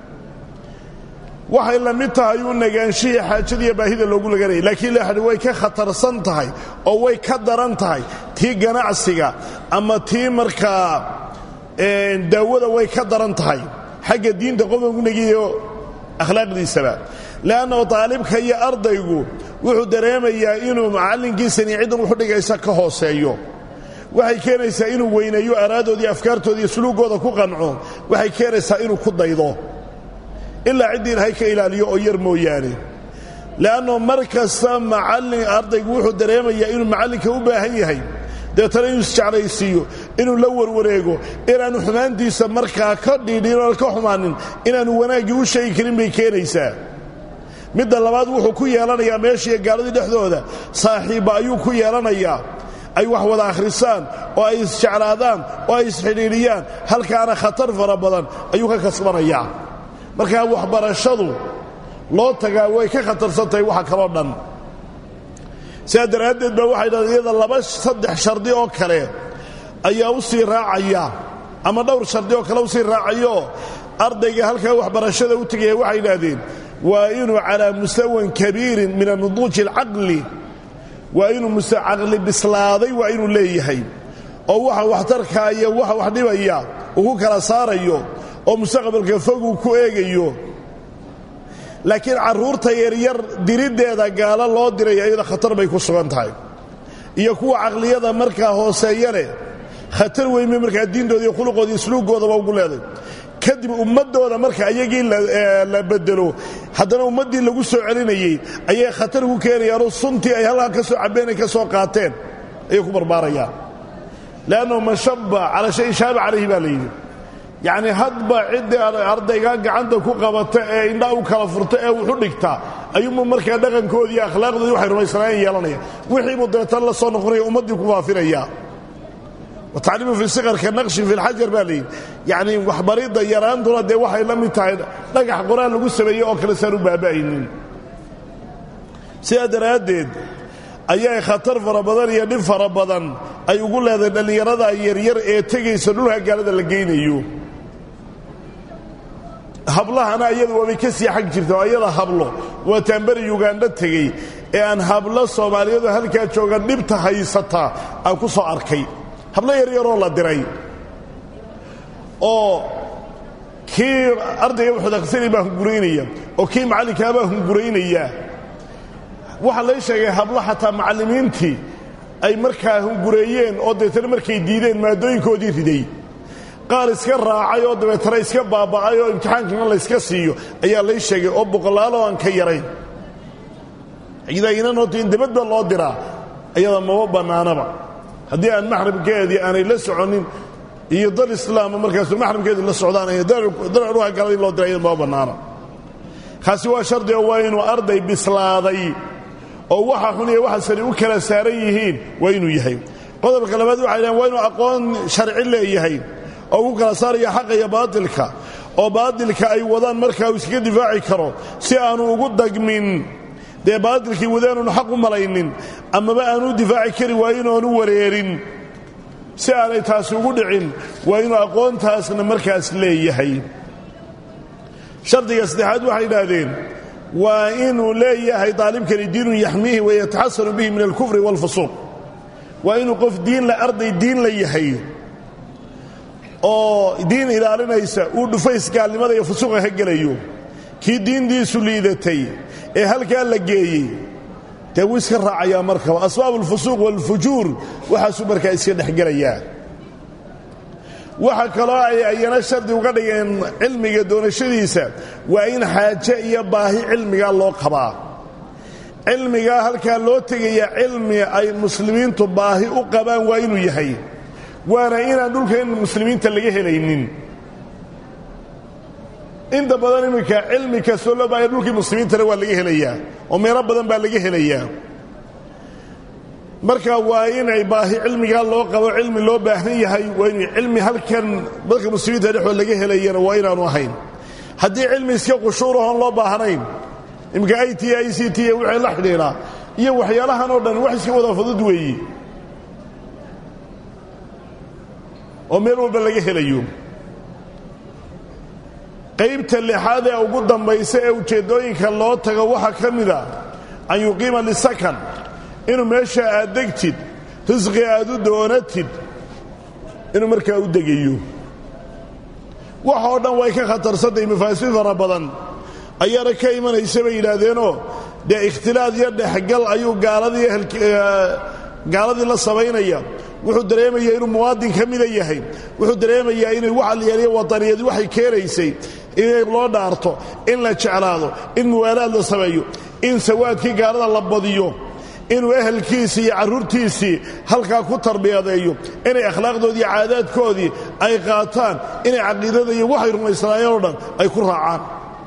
waxay la mid tahay uu nagaanshihii xaajadiiyo baahida loogu laganayay laakiin laxadhi way ka khatarsan tahay oo way ka daran tahay tii ganacsiga ama tii markaa daawada way ka daran tahay xagga diinta qofka ugu nagiyayo akhlaaqdiisaba le'annao daalibka iyo ardaygu wuxuu dareemayaa inuu macallinkiisani ciddan wuxu dhigaysa ka hooseeyo waxay keenaysaa inuu weyneeyo araadooda iyo afkaartooda iyo suluugooda ku qanco waxay keenaysaa inuu ku daydo ilaa ciddii ilaahay ka ilaaliyo oo yar mooyaane le'anno mar kasta macallin ardaygu wuxuu dareemayaa inuu macallinka u baahan yahay deetana inuu isjeclaysiiyo inuu la warwareego inaannu xumaantiisa markaa ka dhiidhin oon ka xumaanin inaannu wanaaggii u sheegi karin bay keenaysaa midda labaad wuxuu ku yeelanayaa meeshiiyo gaaladii dhexdooda saaxiibba ayuu ku yeelanayaa ay wax wada akhrisaan oo ay isjeclaadaan oo ay isxidhiidhiyaan halkaana khatar fara badan ayuu ka kasbanayaa markaa waxbarashadu loo tagaa way ka khatarsan tahay waxa kaloo dhan sidaa daraaddeed baa waxay dhahdeen iyada laba saddex shardi oo kale ayaa u sii raacaya ama dhowr shardi oo kale u sii raacayo ardayga halkaa waxbarashada u tegaya waxay yidhaahdeen waa inuu calaa mustawan kabiirin min anuduuji alcaqli waa inuu caqli bislaaday waa inuu leeyahay oo waxa waxtarkaa iyo waxa wax dhibaya uu ku kala saarayo oo mustaqbalka foguu ku eegayo laakiin carruurta yaryar diriddeeda gaalo loo diraya iyada khatar bay ku sugan tahay iyo kuwa caqliyada markaa hooseeya leh khatar weynbay markaa diintooda iyo khuluqooda iyo sluugoodaba ugu leeday kadib ummadooda marka iyagii la bedelo haddana ummaddii lagu soo celinayey ayay khatar ku keenayaanoo suntii ay halkaa ka soo cabbeen ay ka soo qaateen ayay ku barbaarayaan leannahu man shabba calaa shayin shaaba calayhi baa la yidhi yacnii hadba ciddii ardaygaa gacanta ku qabata ee indhaa u kala furta ee wuxu dhigtaa ayuunbu markaa dhaqankoodii iyo akhlaaqdoodii waxay rumaysanaayeen yeelanaya wixii buu dabeetan la soo noqonaya ummaddii ku faafinaya watacliimu fi sikarka naqshin fi lxajar baa layidhi yacnii waxbaridda yaraantuna dee waxay la mid tahay dhagax qoraan lagu sameeyey oo kale saan u baaba'aynin sidaa daraaddeed ayay khatar fara badan iyo dhib fara badan ay ugu leedahay dhallinyarada yaryar ee tegaysa dhulka gaalada la geynayo hablahana iyadu waabay ka sii xag jirta oo ayada hablo waa taamberi yugandha tegey ee aan hablo soomaaliyeedu halkaa jooga dhibta haysata aan ku soo arkay hablo yaryaroo la diray oo kii ardayga wuxuudaqsani baa hunguraynaya oo kii macallinkaa baa hunguraynaya waxaa lay sheegay hablo xataa macallimiintii ay markaa hungureeyeen oo dabeetana markay diideen maadooyinkoodii riday qaar iska raacay oo dabeetana iska baaba'ay oo imtixaankana layska siiyo ayaa lay sheegay oo boqolaaloo aan ka yarayn idainanota in dabadba loo diraa ayada maba bannaanaba haddii aan maxramkeedii aanay la soconin iyo dal islaama markaasu maxramkeedii la socdaan dalruha galadii loo diray ayada maba bannaana kaasi waa shardi oo waa inuu arday bislaaday oo waxa xun iyo waxa sani u kala saaran yihiin waa inuu yahay qodobka labaad waxay dhahen waa inuu aqoon sharci leeyahay oo ugu kala saaraya xaqa iyo baatilka oo baatilka ay wadaan markaa uu iskaga difaaci karo si aanu ugu dagmin dee baatilkii wadaanuunu xaq u malaynin amaba aanu difaaci kari waayin oonu wareerin si aanay taasi ugu dhicin waa inuu aqoontaasna markaas leeyahay shardiga saddexaad waxay idhaahdeen waa inuu leeyahay daalibkani diinun yaxmiihi wayataxasanu bihi min alkufri waalfusuuq waa inuu qof diinla arday diin la yahay oo diin ilaalinaysa uu dhufays gaalnimada iyo fusuuqa ka gelayo kii diintiisu liidatay ee halkaa la geeyey dee wuu iska raacayaa markaba asbaab alfusuuq waalfujuur waxaasuu markaa iska dhexgelayaa waxa kaloo ay ayana shardi uga dhigeen cilmiga doonashadiisa waa in xaaje iyo baahi cilmigaa loo qabaa cilmigaa halkaa loo tegayaa cilmi ay muslimiintu baahi u qabaan waa inuu yahay waana inaan dhulkan muslimiinta laga helaynin inta badan iminka cilmi kastoo loo baahaya dhulkii muslimiintana waa laga helayaa oo meelo badan baa laga helayaa marka waa inay baahi cilmigaa loo qabo cilmi loo baahan yahay waa inu cilmi halkan dadka muslimiinta dhexood laga helayana waa inaanu ahayn haddii cilmi iska qushuurahoon loo baahnayn iminka i t i c t wixii la xidhiidhaa iyo waxyaalahan oo dhan wax iska wada fudud weeyi oo meel walba laga helayo qaybta lixaad ee ugu dambaysa ee ujeeddooyinka loo tago waxaa ka mida an yuqiima lisakan inuu meesha aad degtid risqi aad u doonatid inuu markaa u degayo waxoo dhan way ka khatarsantay mafaasiid fara badan ayaana ka imanaysa bay yidhaahdeenoo dee ikhtilaad iyo dhexgal ayuu gaaladii la samaynaya wuxuu dareemayaa inuu muwaadin ka mida yahay wuxuu dareemayaa inay waxalyeeliya wadaniyadi waxay keenaysay in loo dhaarto in la jeclaado in muwaalaad la sameeyo in sawaadkii gaalada la badiyo inuu ehelkiisii iyo carruurtiisii halkaa ku tarbiyadeeyo inay akhlaaqdoodii caadaadkoodii ay qaataan inay caqiidada iyo waxay rumaysanaayeen oo dhan ay ku raacaan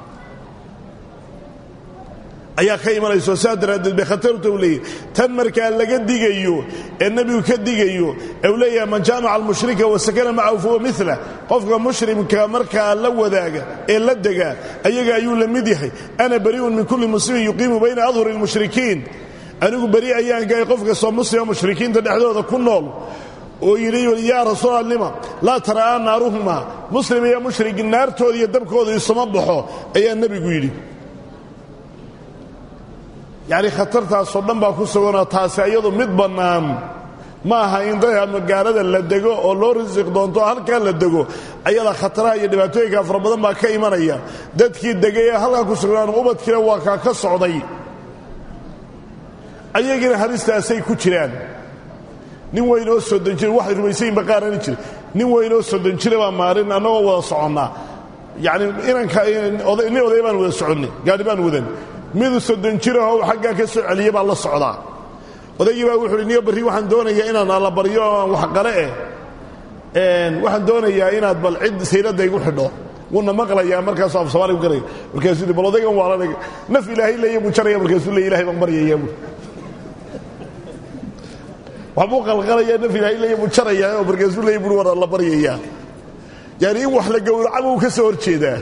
ayaa ka imanayso saa daraaddeed bay khatarta u leeyahy tan markaa laga digayo ee nebigu ka digayo ee uu leeyahay man jaamaca almushrika wasakana macahu fahuwa mila qofka mushrimka markaa la wadaaga ee la degaa ayaga ayuu la mid yahay ana bari'un min kulli muslimin yuqiimu bayna adhuri اlmushrikiin anigu beri ayaan gahay qof kastoo muslima mushrikiinta dhexdooda ku nool oo yidhi yaa rasuula lima laa tara'aa naaruhuma muslim iyo mushrig naartooda iyo dabkooda isuma baxo ayaa nebigu yidhi yacni khatartaasoo dhan baa ku suganoo taasi ayadu mid bannaan ma aha in dadka magaalada la dego oo loo risiq doonto oo halkaa la dego ayada khataraha iyo dhibaatooyinka fara badan baa ka imanaya dadkii degay ee halkaa ku sugnaan ubadkiina waa kaa ka socday ayagiina halistaasay ku jiraan nin weyn oo soddon jira waxay rumaysayin baqaarani jira nin weyn oo soddon jira baa maalin annagoo wada soconnaa yacni inanka nin oday baan wada soconnay gaadhi baan wadan midu soddon jirahoo xaggaa ka soo celiya baan la socdaa odaygii baa wuxu uhi niyo barri waxaan doonayaa inaan alla baryo oo aan waxqale eh waxaan doonayaa inaad bal cid sayradda igu xidho wuuna maqlayaa markaasuu af soomaaliga ku garaya markaasuu yidhi bal odaygan waalanay naf ilaahay leeya buu jaraya markaasuu leey ilahay baan baryayaa buu waxbuu qalqalayaa naf ilaahay leeya buu jarayaa oo markaasuu leeya bui war alla baryayaa yaani in wax la gowracaba uu ka soo hor jeedaa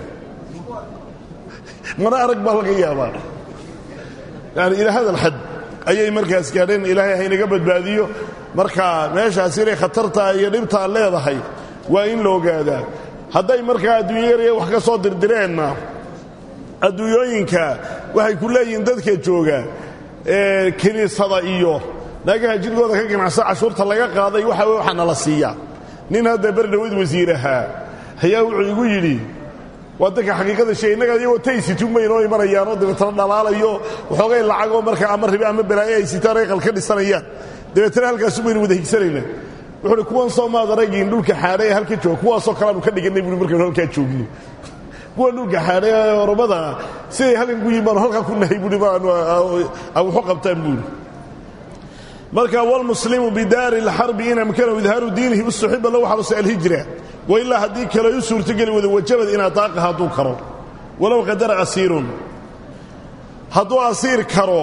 mana arag baa laga yaabaa yani ilaa hada alxad ayay markaas gaadheen ilaahay haynaga badbaadiyo marka meeshaas inay khatartaa iyo dhibtaa leedahay waa in la ogaadaa hadday markaa adduunya yarya wax ka soo dirdireenna adduunyooyinka waxay ku leeyihiin dadka jooga kiniisada iyo naagaha jirkooda ka ganacsa cashuurta laga qaaday waxa waxa nala siiya nin hadda berdhaweyd wasiir ahaa ayaa wuxuu igu yidhi waa dadka xaqiiqada sheegay innaga iyagoo taysituunbay inoo imanayaanoo dabeetana dhalaalayo waxoogay lacagoo marka ama ribe ama balaayo ay sitaan ay qalka dhisanayaan dabeetana halkaasu baynu wada higsanaynaa wuxuuhi kuwan soo maad aragiin dhulka xaadhay ee halka jooga kuwaasoo kaleanu ka dhigannay buui markaynu halkaa joogno kuwan dhulka xaadhay ee oromada siday halkan ku yihin baanu halkaa ku nahay buui baanu waxu qabtaan buuri marka wlmuslimu bidaari اlxarbi in amkanahu idhaaru diinihi ustuxiba lahu xarusa alhijra wailaa haddii kale u suurtogeli wada wajabad in ataaqa hadduu karo walow qadara asiirun hadduu asiir karo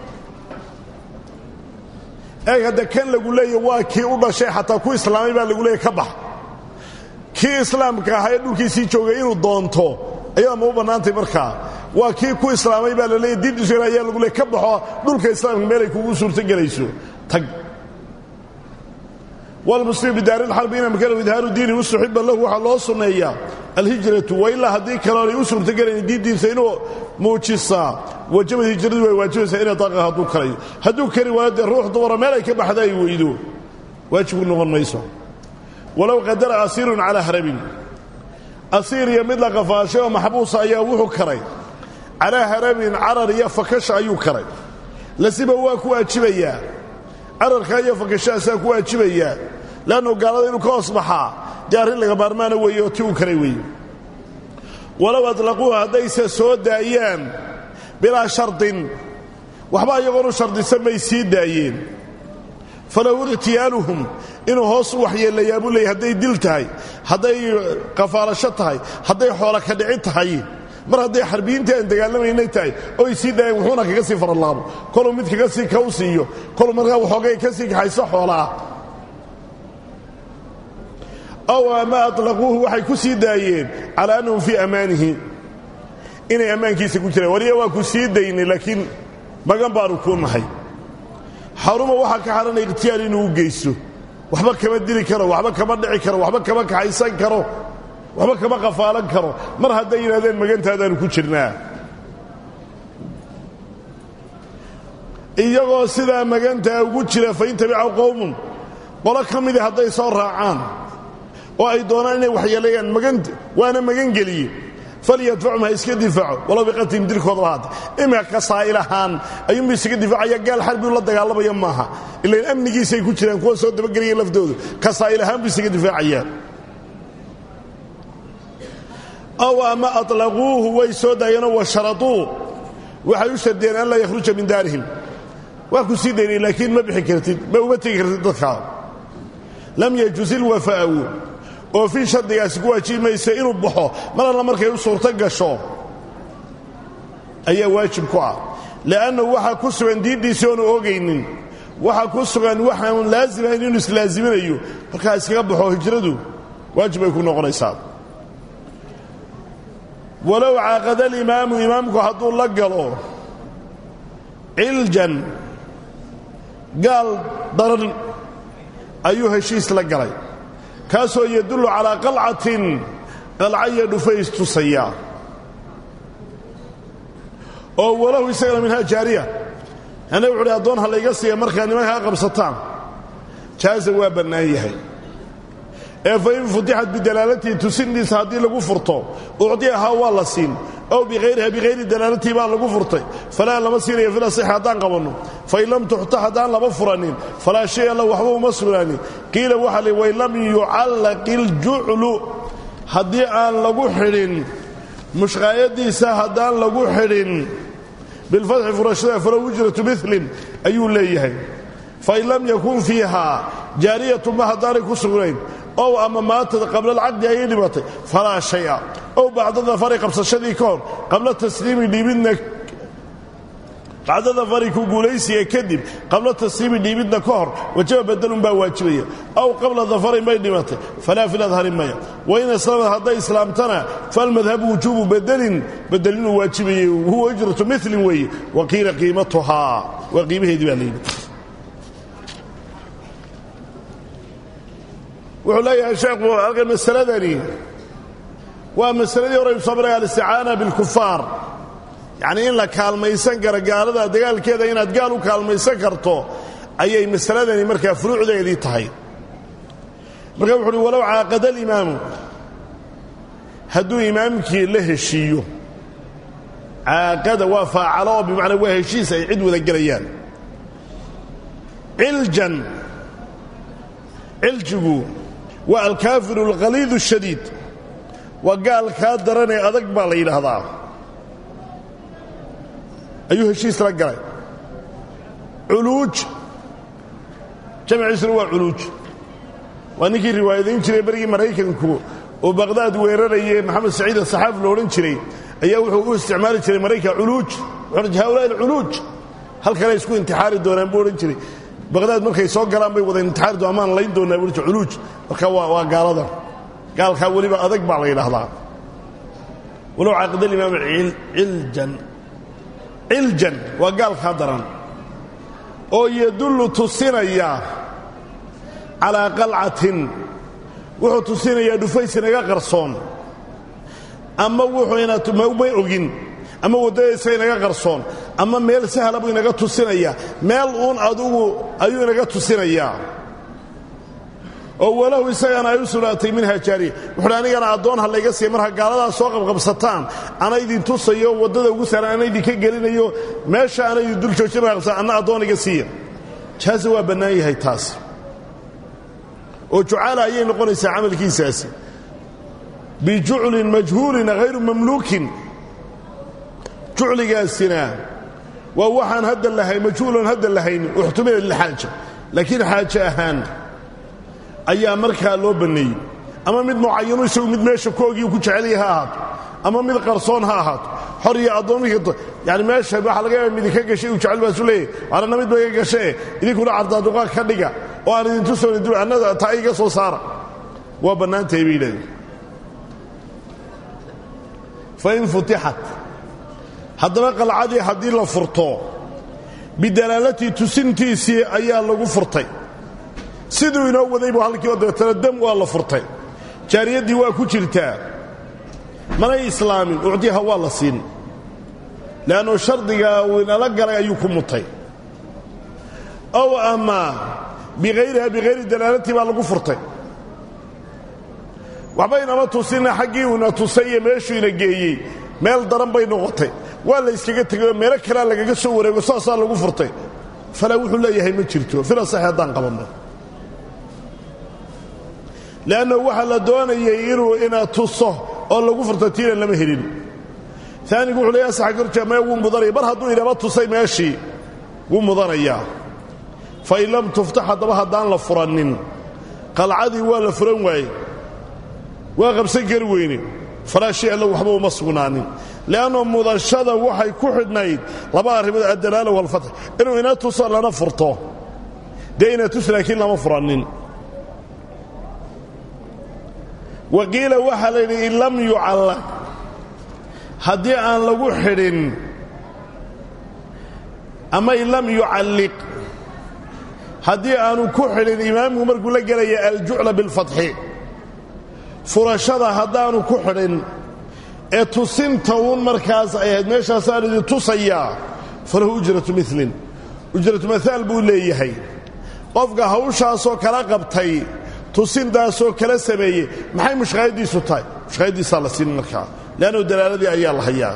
eeg hadda kan lagu leeya waa kii u dhashay xataa ku islaamay baa lagu leeya ka bax kii islaamka ahaa ee dhulkiisii joogay inuu doonto ayada ma u bannaantay markaa waa kii ku islaamay baa la leeya diintiisu ayaa lagu leey ka baxo dhulka islaamka meelay kugu suurtogelayso tag wlmuslim bidaari lxarbi in amkanahu idhaaru diinihi ustuxiba lahu waxaa loo sunneeyaa alhijratu wailaa haddii kaloonay u suurtogelayn diintiisa inuu muujisaa wajabad hijradu way waajibaysaa inay daaqa hadduu karayo hadduu kari waayo dee ruux dumara meel ay ka baxda ay weydo waajibku noqon mayso walow qadara asiirun calaa harabin asiir iyo mid la qafaashay oo maxbuusa ayaa wuxuu karay calaa harabin carar iyo fakasha ayuu karay lasiba waa ku waajibayaa cararkaa iyo fakashahaasaa ku waajibayaa leannu gaalada inuu ka hoos baxaa dee arrin laga maarmaana weeye oo ti uu karay weeye walow adlaquuhu haddayse soo daayaan bilaa shardin waxba iyagoonu shardisan may sii daayeen falahu ikhtiyaaluhum inuu hoos u waxyeelayaa buu leeyay hadday dil tahay hadday qafaalasho tahay hadday xoola ka dhici tahay mar hadday xarbiyiintii aan dagaalamaynay tahay oo ay sii daayeen wuxuuna kaga sii faralaabo koluu mid kaga sii kaw siiyo koluu markaa waxoogay ka sii kaxayso xoolaah aw ama alaquuhu waxay ku sii daayeen calaa annahum fii ammaanihi inay ammaankiisa ku jiraan waliya waa ku sii daynay laakiin magan baanu kuu nahay xaruma waxaa ka xaranay ikhtiyaar inuu u geysto waxba kama dili karo waxba kama dhici karo waxba kama kaxaysan karo waxba kama qafaalan karo mar hadday yidhahdeen magantaadaanu ku jirnaa iyagoo sidaa magantaa ugu jira fain tabicaw qowmun qolo ka midii hadday soo raacaan oo ay doonaan inay waxyeelayaan maganta waana magan geliye falyadfachum ha iska difaaco walow biqatlihim dilkoodaba haata imika kasaa'il ahaan ayuunbu isaga difaacaya gaal xarbiu la dagaalamaya maaha ilain amnigiisay ku jiraan kuwa soo dabagelaya laftoodu kasaa'il ahaan buu isaga difaacayaa aw ama alaquuhu way soo daayeenoo washarauu waxay u shardiyeen an laa yakhruja min daarihim waa ku sii daynay laakiin ma bixi kartid ma uma tegi kartid dadkaa lam yajuz ilwafaa'u oofin shardigaasi ku waajibi maysa inuu baxo mar alla markay u suurto gasho ayaa waajib ku ah li'annahu waxaa ku sugan diintiisii oonu ogaynin waxaa ku sugan waxaan laasimahayn inuu islaaziminayo markaa iskaga baxo hijradu waajib bay ku noqonaysaa walow caaqada alimaamu imaamku hadduu la galo ciljan gaal daran ayuu heshiis la galay kaasoo yadullu calaa qalcatin qalca iyo dhufays tusaya oo walahu isagana minhaa jaariya ana wuxu uhi addoon ha layga siiya markaa nimankaa qabsataan jaaza waa bannaan yahay ee fa in futixat bidalaalatii tusindiisa haddii lagu furto ucdiyahaa waa la siin ow bikhayriha bikhayri dalaalatii baa lagu furtay falaa lama siinayo fil asixi haddaan qabanno fain lam tuxtax haddaan lama furanin falaa shay alla waxba uma sugnaanin qiila waxaa li wain lam yucallaq iljuclu haddii aan lagu xidhin mushqaayadiisa haddaan lagu xidhin bilfatxi furashada falow ujratu milin ayuu leeyahay fain lam yakun fiihaa jaariyatuma haddaanay ku sugnayn ow ama maatad qabla alcaqdi ayay dhimatay falaa shaya ow bacda dafari qabsashadii ka hor qabla tasliimi dhiibidna bacda dafari ku guulaysiga kadib qabla tasliimi dhiibidna ka hor wajaba bedelun baa waajibaya ow qabla dafarin bay dhimatay falaa filadhari maya wain aslamad hadday islaamtana falmadhabu wujuubu bedelin bedelinuu waajibayay huwa ujratu milin weeye wa qiila qiimatuhaa waa qiimaheedii baa layidhi wuxuu leeyahay sheekhu halkan masaladani waa masaladii hore soo maray alisticaana bilkufaar yacnii in la kaalmaysan karo gaalada dagaalkeeda inaad gaal u kaalmaysan karto ayay masaladani markaa furuucdeedii tahay marka wuxu uhi walow caaqada alimaamu hadduu imaamkii la heshiiyo caaqada waa faacalo oo bimacnaa waa heshiis ay cid wada gelayaan ciljan ciljigu waa alkaafiru alkhaliidu ashadiid waa gaalkaa daranee adag baa la yidhaahdaa ayuu heshiis la galay culuuj jamciisuna waa culuuj waa ninkii riwaayadayn jiray berigii maraykanku oo baqhdaad weerarayee maxamed saciid asaxaafi lo odhan jiray ayaa wuxuu u isticmaali jiray maraykan culuuj haulaai alculuuj halkanay isku intixaari doonaan buu odhan jiray baqhdaad markay soo galaan bay wada intixaari doon amaan layn doonaa buu culuuj marka waa gaalada gaalkaa weliba adag baa la yidhaahdaa walow caaqida alimaam ciljan ciljan waa gaalkaa daran oo yadullu tusinaya calaa qalcatin wuxuu tusinayaa dhufays inaga qarsoon ama wuxuunamay ogin ama waddadaysa inaga qarsoon ama meel sahla buu inaga tusinaya meel uun adugu ayuu inaga tusinayaa oo walahu isagana ay u sugnaatay minha jaariya wuxuuhi anigana addoon ha layga siiya marka gaaladaa soo qabqabsataan ana idin tusayo waddada ugu saaran ana idinka gelinayo meesha ana idin dul joojin qabsan anna addoon iga siiya jaaza waa bannaan yahay taas oo jucaala ayay noqonaysaa camalkiisaasi bijuclin majhuulin hayru mamluukin jucligaasina waa waxaan hadda lahayn majhuulan hadda lahayn uxtumila lilxaaja laakiin xaaje ahaan ayaa markaa loo banneeyey ama mid mucayanu isagu mid meesha koogii ku jecelya ha ahaato ama mid qarsoon ha ahaato xor iyo addoommikii yani meesha waxaa laga yaaba midinka gashay uu jecel baasu leeyahy waanana mid ba iga gashee idinkuna cardaaduqaa ka dhiga oo aan idintu soo annada taa iga soo saara waa bannaantahay bay yidhahdeen fain futixat haddaba qalcadii haddii la furto bidalaalatii tusintiisii ayaa lagu furtay siduu inoo waday buu halkii oo dabeetana dam waa la furtay jaariyaddii waa ku jirtaa manay islaamin ucdiha waa la siin le'annu shardigaa uu inala galay ayuu ku mutay ow ama bikhayriha bikhayri dalaalatii baa lagu furtay waxba inama tusina xaggii uuna tusay iyo meeshuu ina geeyey meel daran bay noqotay waa la yskaga tegayoo meelo kalea lagaga soo wareego saasaa lagu furtay falaa wuxuu leeyahay ma jirto fila saxe haddaan qabanno le'anna waxaa la doonayay inuu ina tuso oo lagu furto tiina lama helin aanigu wuxuu leeyahay saxa gorjamee wuu mudanaya mar hadduu inaba tusay meeshii wuu mudanayaa fa in lam tuftax haddaba haddaan la furanin qalcadii waa la furan waaye waa qabsan kari weyne falaa shay alla waxba uma sugnaanin le'anno mudashada waxay ku xidhnayd laba arrimood addalaala walfatx inuu ina tuso lana furto dee ina tus laakiin lama furanin wa qiila waxaa la yidhi in lam yucallaq haddii aan lagu xidhin ama in lam yucalliq haddii aanu ku xidhin imaamku markuu la gelaya aljucla bilfatxi furashada haddaanu ku xidhin ee tusinta uun markaas ay ahayd meeshaasaan idin tusayaa falahu ujratu milin ujratu maaal buu leeyahay qofka hawshaasoo kala qabtay tusintaasoo kala sameeyey maxay mushqaayaddiisu tahay mushqaayaddiisaa la siin markaa leannu dalaaladii ayaa la hayaa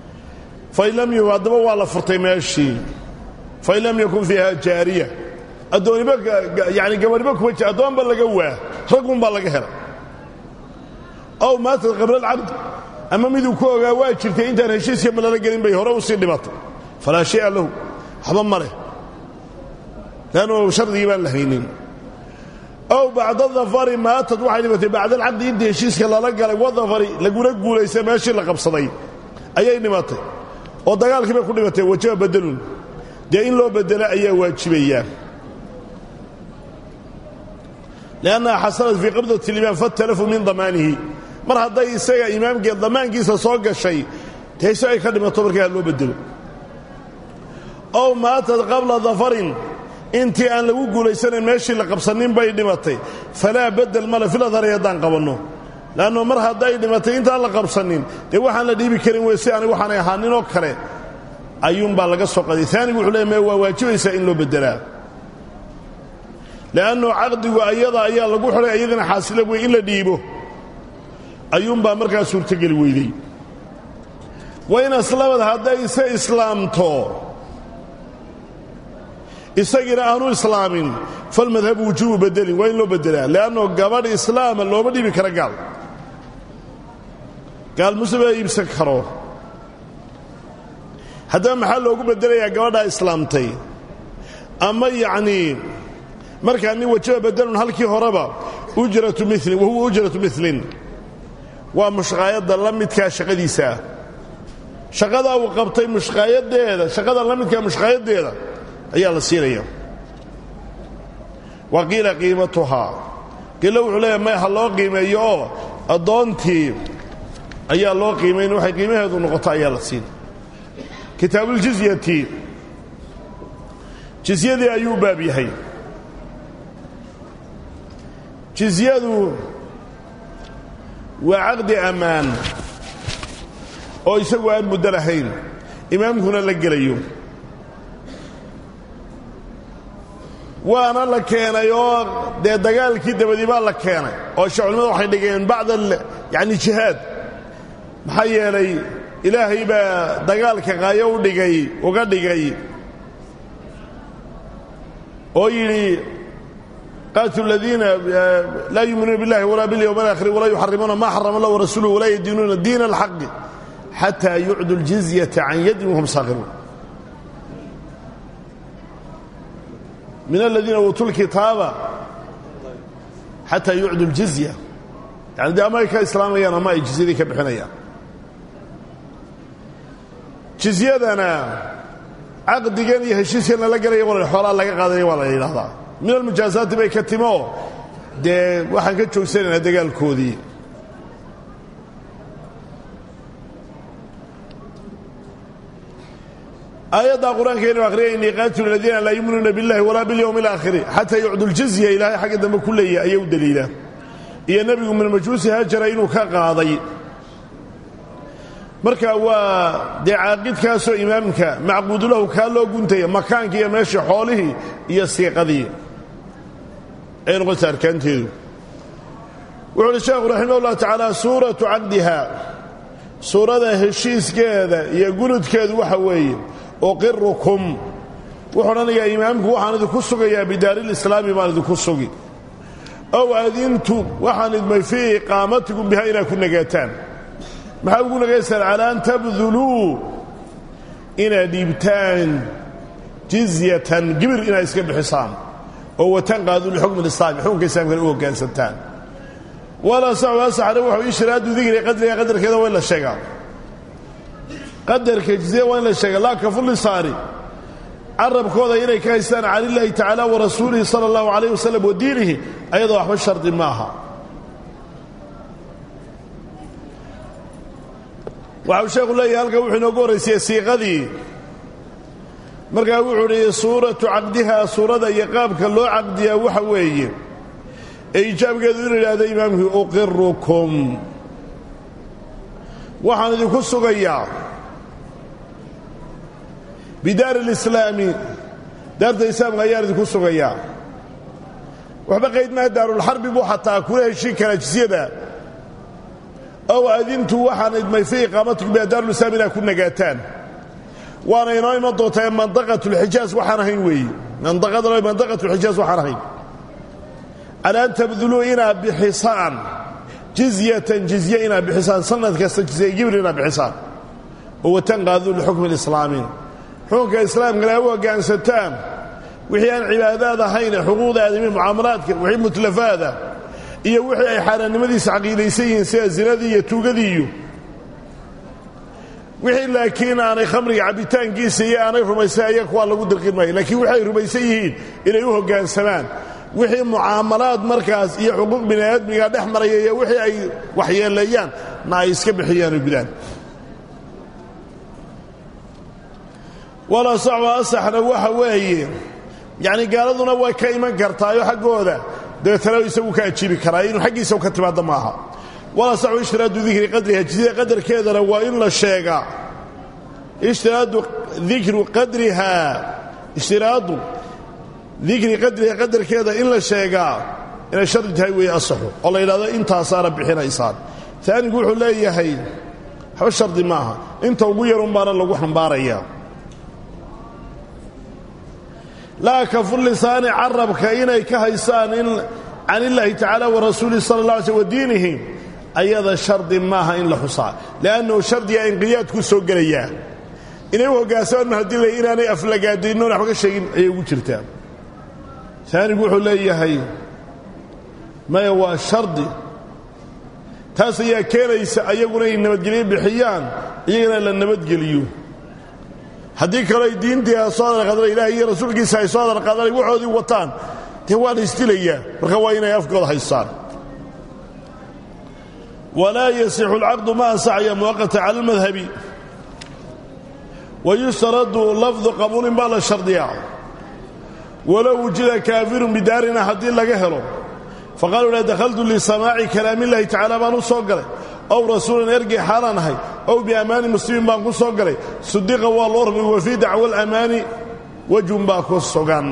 fain lam haddaba waa la furtay meeshii fain lam yakun fiiha jaariya addooniba yani gabadhiba kuma jir addoonba laga waa raggunbaa laga helay ow maatad qablalcabd ama miduu ku ogaa waa jirtay intaan heshiiska ma lala gelin bay hore u sii dhimatay falaa shay'a lahu waxba ma leh leannu shardigii baan la haynin ow bacda dafari maatad waxay dhimatay bacda alcaqdi intii heshiiska lala galay wadafari laguna guulaystay meeshii la qabsaday ayay dhimatay oo dagaalkii bay ku dhimatay wajaba badelun dee in loo bedelo ayaa waajibayaa liannaha xasanat fii qabdati limaam fatalafu min damaanihi mar hadday isaga imaamkee damaankiisa soo gashay dee si ay ka dhimato markaa loo bedelo ow maatad qabla dafarin intii aan lagu guulaysanayn meeshii la qabsanin bay dhimatay falaa bedel male filadhari haddaan qabanno leanno mar hadday dhimatay intaan la qabsanin dee waxaan la dhiibi karin wey si ani waxaanay ahaaninoo kale ayuunbaa laga soo qaday aanigu wuxuu leey waa waajibaysaa in loo bedelaa le'annu caqdigu ayada ayaa lagu xidhay ayadana xaasila wey in la dhiibo ayuunbaa markaa suurtogeli weydey wayn aslamad hadday ise islaamto isagiina aanu islaamin falmadhabu wujuubu bedelin waa in loo bedelaa le'anno gabadh islaama looma dhiibi kara gaal gaal muslima iibsan karo haddaba maxaa loogu bedelayaa gabadhaa islaamtay ama yacnii markaa nin wajaba bedelun halkii horeba ujratu milin wahuwa ujratu milin waa mushqaayadda la midkaa shaqadiisaa shaqadaa uu qabtay mushqaayadeeda shaqada la midkaa mushqaayaddeeda ayaa la siinaya wa qiila qiimatuhaa qiilo wuxuu leeyahay may ha loo qiimeeyo oo addoontii ayaa loo qiimayn waxay qiimaheedu noqoto ayaa la siin kitaabuuljizyati jizyadii ayuu baab yahay jizyadu waa caqdi ammaan oo isagu aan muddo lahayn imaamkuna la gelayo waana la keenay oo dee dagaalkii dabadii baa la keenay oo shacculimada waxay dhigeen bacda yani jihaad maxaa yeelay ilaahay baa dagaalka qaayo u dhigay uga dhigay oo yidhi qaatilu aladiina laa yuuminuuna biاllahi walaa biاlyowm alaakhir walaa yuxarimuuna ma xarama allah warasuuluh walaa yadiinuuna diina alxaqi xataa yucdu ljizyata can yadin wahum saakhiruun min aladiina uutuu lkitaaba xataa yucdu ljizya yani dee ama ay ka islaamayaan ama ay jizyadii ka bixinayaan jizyadana caqdigan iyo heshiiskan lala gelaya wal xoolaa laga qaadaya waa la yidhahdaa min almujaasaati bay ka timo dee waxaan ka joogsanaynaa dagaalkoodii aayaddaa qur-aankeenu akhriyayni qaatilu aladiina laa yuminuuna biاllahi walaa biاlyowmi اlaakhiri xataa yucdu ljizya ilaahay xagga dambe ku leeyahy ayaa u daliila iyo nebigu min majuusi haajara inuu ka qaaday marka waa dee caaqidkaasoo imaamka macquudulahu kaa loo guntaya makaankii iyo meeshii xoolihii iyo siiqadii ay noqonta arkaanteedu wuxu uhi sheekhu raximah ullah tacaala suuratu caqdiha suurada heshiiskeeda iyo guludkeedu waxa weeye uqirukum wuxuu odhanayaa imaamku waxaan idinku sugayaa bidaarilislaami baan idinku sugi ow adintu waxaan idmay fii iqaamatikum biha inaad ku nagaataan maxaa ugu nagaysaan calaa an tabduluu inaad dhiibtaan jizyatan gibir inaad iska bixisaan oo watanqaaduu lixukmi lislaami xukunka islaamkana u hoggaansantaan walaa saxu asaxare wuxuu ishraadu dikri qadriga qadarkeeda waa in la sheegaa qadarka jizya waa in la sheegaa laa kafulisaari carabkooda inay ka haystaan cala illaahi tacaala wa rasuulihi sala allahu calayh wasalam wa diinihi ayadoo waxba shardi ma aha waxau sheekhu leeyahay halkan wuxuu inoogu horraysiyey siiqadii markaa wuxuu uhi suuratu caqdiha suurada iyo qaabka loo caqdiyaa waxa weeye ee ijaabkeedu inu idhaahdo imaamkii uqirukum waxaan idinku sugayaa bidaari alislaami daarta islaamka ayaan idinku sugayaa waxba qayd maha daarulxarbi buu xataa kula heshin karaa jisyada ow adintu waxaan idmay fii iqaamatikum biha daarulislaam inaad ku nagaataan waana inoo iman doontaa mandaqatulxijaas waxaan ahayn weeye mandaqada mandaqatu xijaas waxaan ahayn calaa an tabduluu inaad bixisaan jizyatan jizye inaad bixisaan sanad kasta jizye gibir inaad bixisaan oo watanqaaduu lixukmi lislaami xukunka islaamkana u hoggaansataan wixii aan cibaadaad ahayn ee xuquuqda aadami mucaamalaadka wixii mutlafaada iyo wixii ay xaaraannimadiisa caqiidaysan yihiin sida zinadii iyo tuugadii iyo wixii laakiin aanay khamriga cabbitaankiisa iyo aanay rumaysan aya kuwaa lagu dirqin maayo laakiin waxay rumaysan yihiin inay u hoggaansamaan wixii mucaamalaad markaas iyo xuquuq bini aadmiga dhex maraya iyo wixii ay waxyeeleeyaan na ay iska bixiyaan oo gudaan wala sacba asaxna waxa weeye yacni gaaladuna way ka iman kartaayo xaggooda dabeetana isagu ka ajiibi karaa inuu xaggiisa ka timaadda maaha wala saxu ishtiraadu dikri qadriha jizida qadarkeedana waa in la sheegaa ishtiraadu dikru qadriha ishtiraadu dikri qadriha qadarkeeda in la sheegaa inay shardi tahay weeye asaxu oo la yidhahdo intaasaana bixinaysaan taanigu wuxuu leeyahay waxba shardi maaha inta ugu yarun baana lagu xambaarayaa laa kafu lisaani carabka inay ka haysaan in can illaahi tacaala wa rasuulihi sala allah alay slm wa diinihi ayada shardi maaha in la xusaa li'annahu shardiga inqiyaadku soo gelayaa inay u hoggaansamaan ma haddii lay inaanay aflagaadaynoon waxba ka sheegin ayay ugu jirtaa taanigu wuxuu leeyahay maya waa shardi taas ayaa keenaysa ayaguna ay nabadgelyo bixiyaan iyagana la nabadgeliyo haddii kaleo ay diintii soo hadalqaadana ilahay iyo rasuulkiisa ay soo hadalqaadanay waxoodii wataan dee waa la isdilayaa marka waa inay afkooda haystaan walaa yasixu alcaqdu ma ansaxaya muwaqata cala almadhabi wa yushtaradu lafdu qabuulin baa la shardiyaa walow wujida kaafirun bidaarina haddii laga helo faqaaluu la dakhaltu lisamaaci kalaamillahi tacala baan u soo galay ow rasuulan ergey xaalaan ahay ow biammaani muslimin baan ku soo galay sudiqa waa loo rumay wa fii dacwa alamaani wejhun baa ku sugan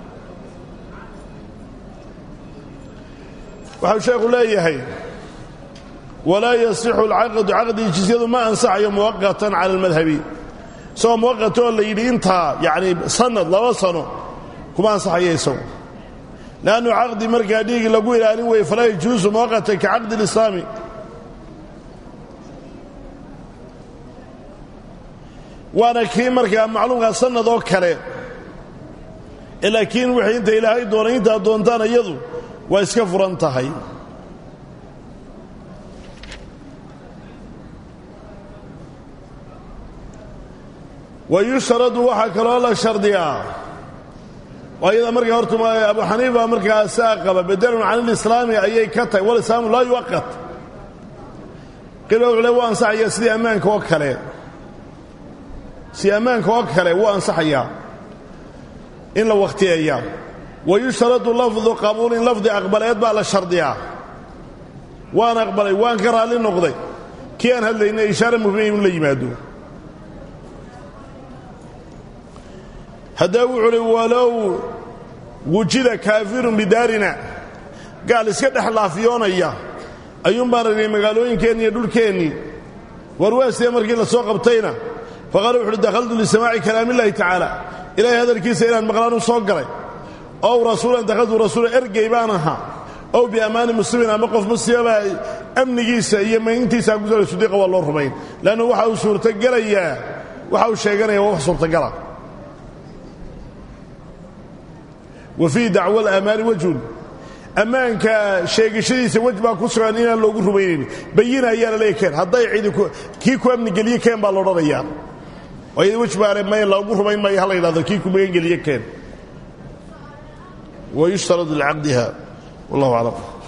waxau sheekhu leeyahay walaa yasixu alcaqdu caqdii jizyadu ma ansaxayo muwaqatan cala almadhabi isagoo muwaqatoo la yidhi intaa yacni sanad laba sano kuma ansaxayo isagu leannu caqdi markaa dhiigi lagu ilaalin weeye falaa yajuusu muwaqatan ka caqdi lislaami waana kii markaa macluumkaa sanad oo kale laakiin wixii inta ilaahay doonay intaad doontaan iyadu waa iska furan tahay wa yushtaradu waxaa kaloo la shardiyaa ayada markaa horta abu xaniifa markaa saa qaba bedelun can ilislaami ayay ka tahay walislaamu laa yuwaqat qila wuxuu le waa ansaxaya sidii ammaanka oo kale si ammaanka oo kale wuu ansaxayaa in la wakhtiyeeyaa wa yushtaradu lafdu qabuulin lafdi aqbaleed baa la shardiyaa waan aqbalay waan ka raalli noqday kii aan hadlayna ishaare muhima in la yimaado haddaba wuxuu uhi walow wujida kaafirun bidaarina gaal iska dhex laafiyoonaya ayuun baan ragnay magaalooyinkeenni iyo dhulkeennii warwaasee markii la soo qabtayna faqaala wuxu uhi dakhaltu lisamaaci kalaamillahi tacaala ilaahay hadalkiisa inaan maqlaan u soo galay ow rasuulan dakhaltu rasuula ergey baan ahaa ow biammaani muslimin ama qof muslima amnigiisa iyo mayntiisa ku soo sudiiqa waa loo rumayn leannu waxa uu suurtagelayaa waxa uu sheeganaya waa wax suurtagala wa fii dacwa alamaani wejhun ammaanka sheegashadiisa wej baa ku sugan inaan loogu rumaynayn bayina ayaa la leeya keen hadday cidi kii ku amnigeliye keen baa laodhanayaa ayada wej baane may loogu rumayn maayo ha la yidhahdo kii ku magangeliye keen wa yushtaradu licaqdiha wallahu aclam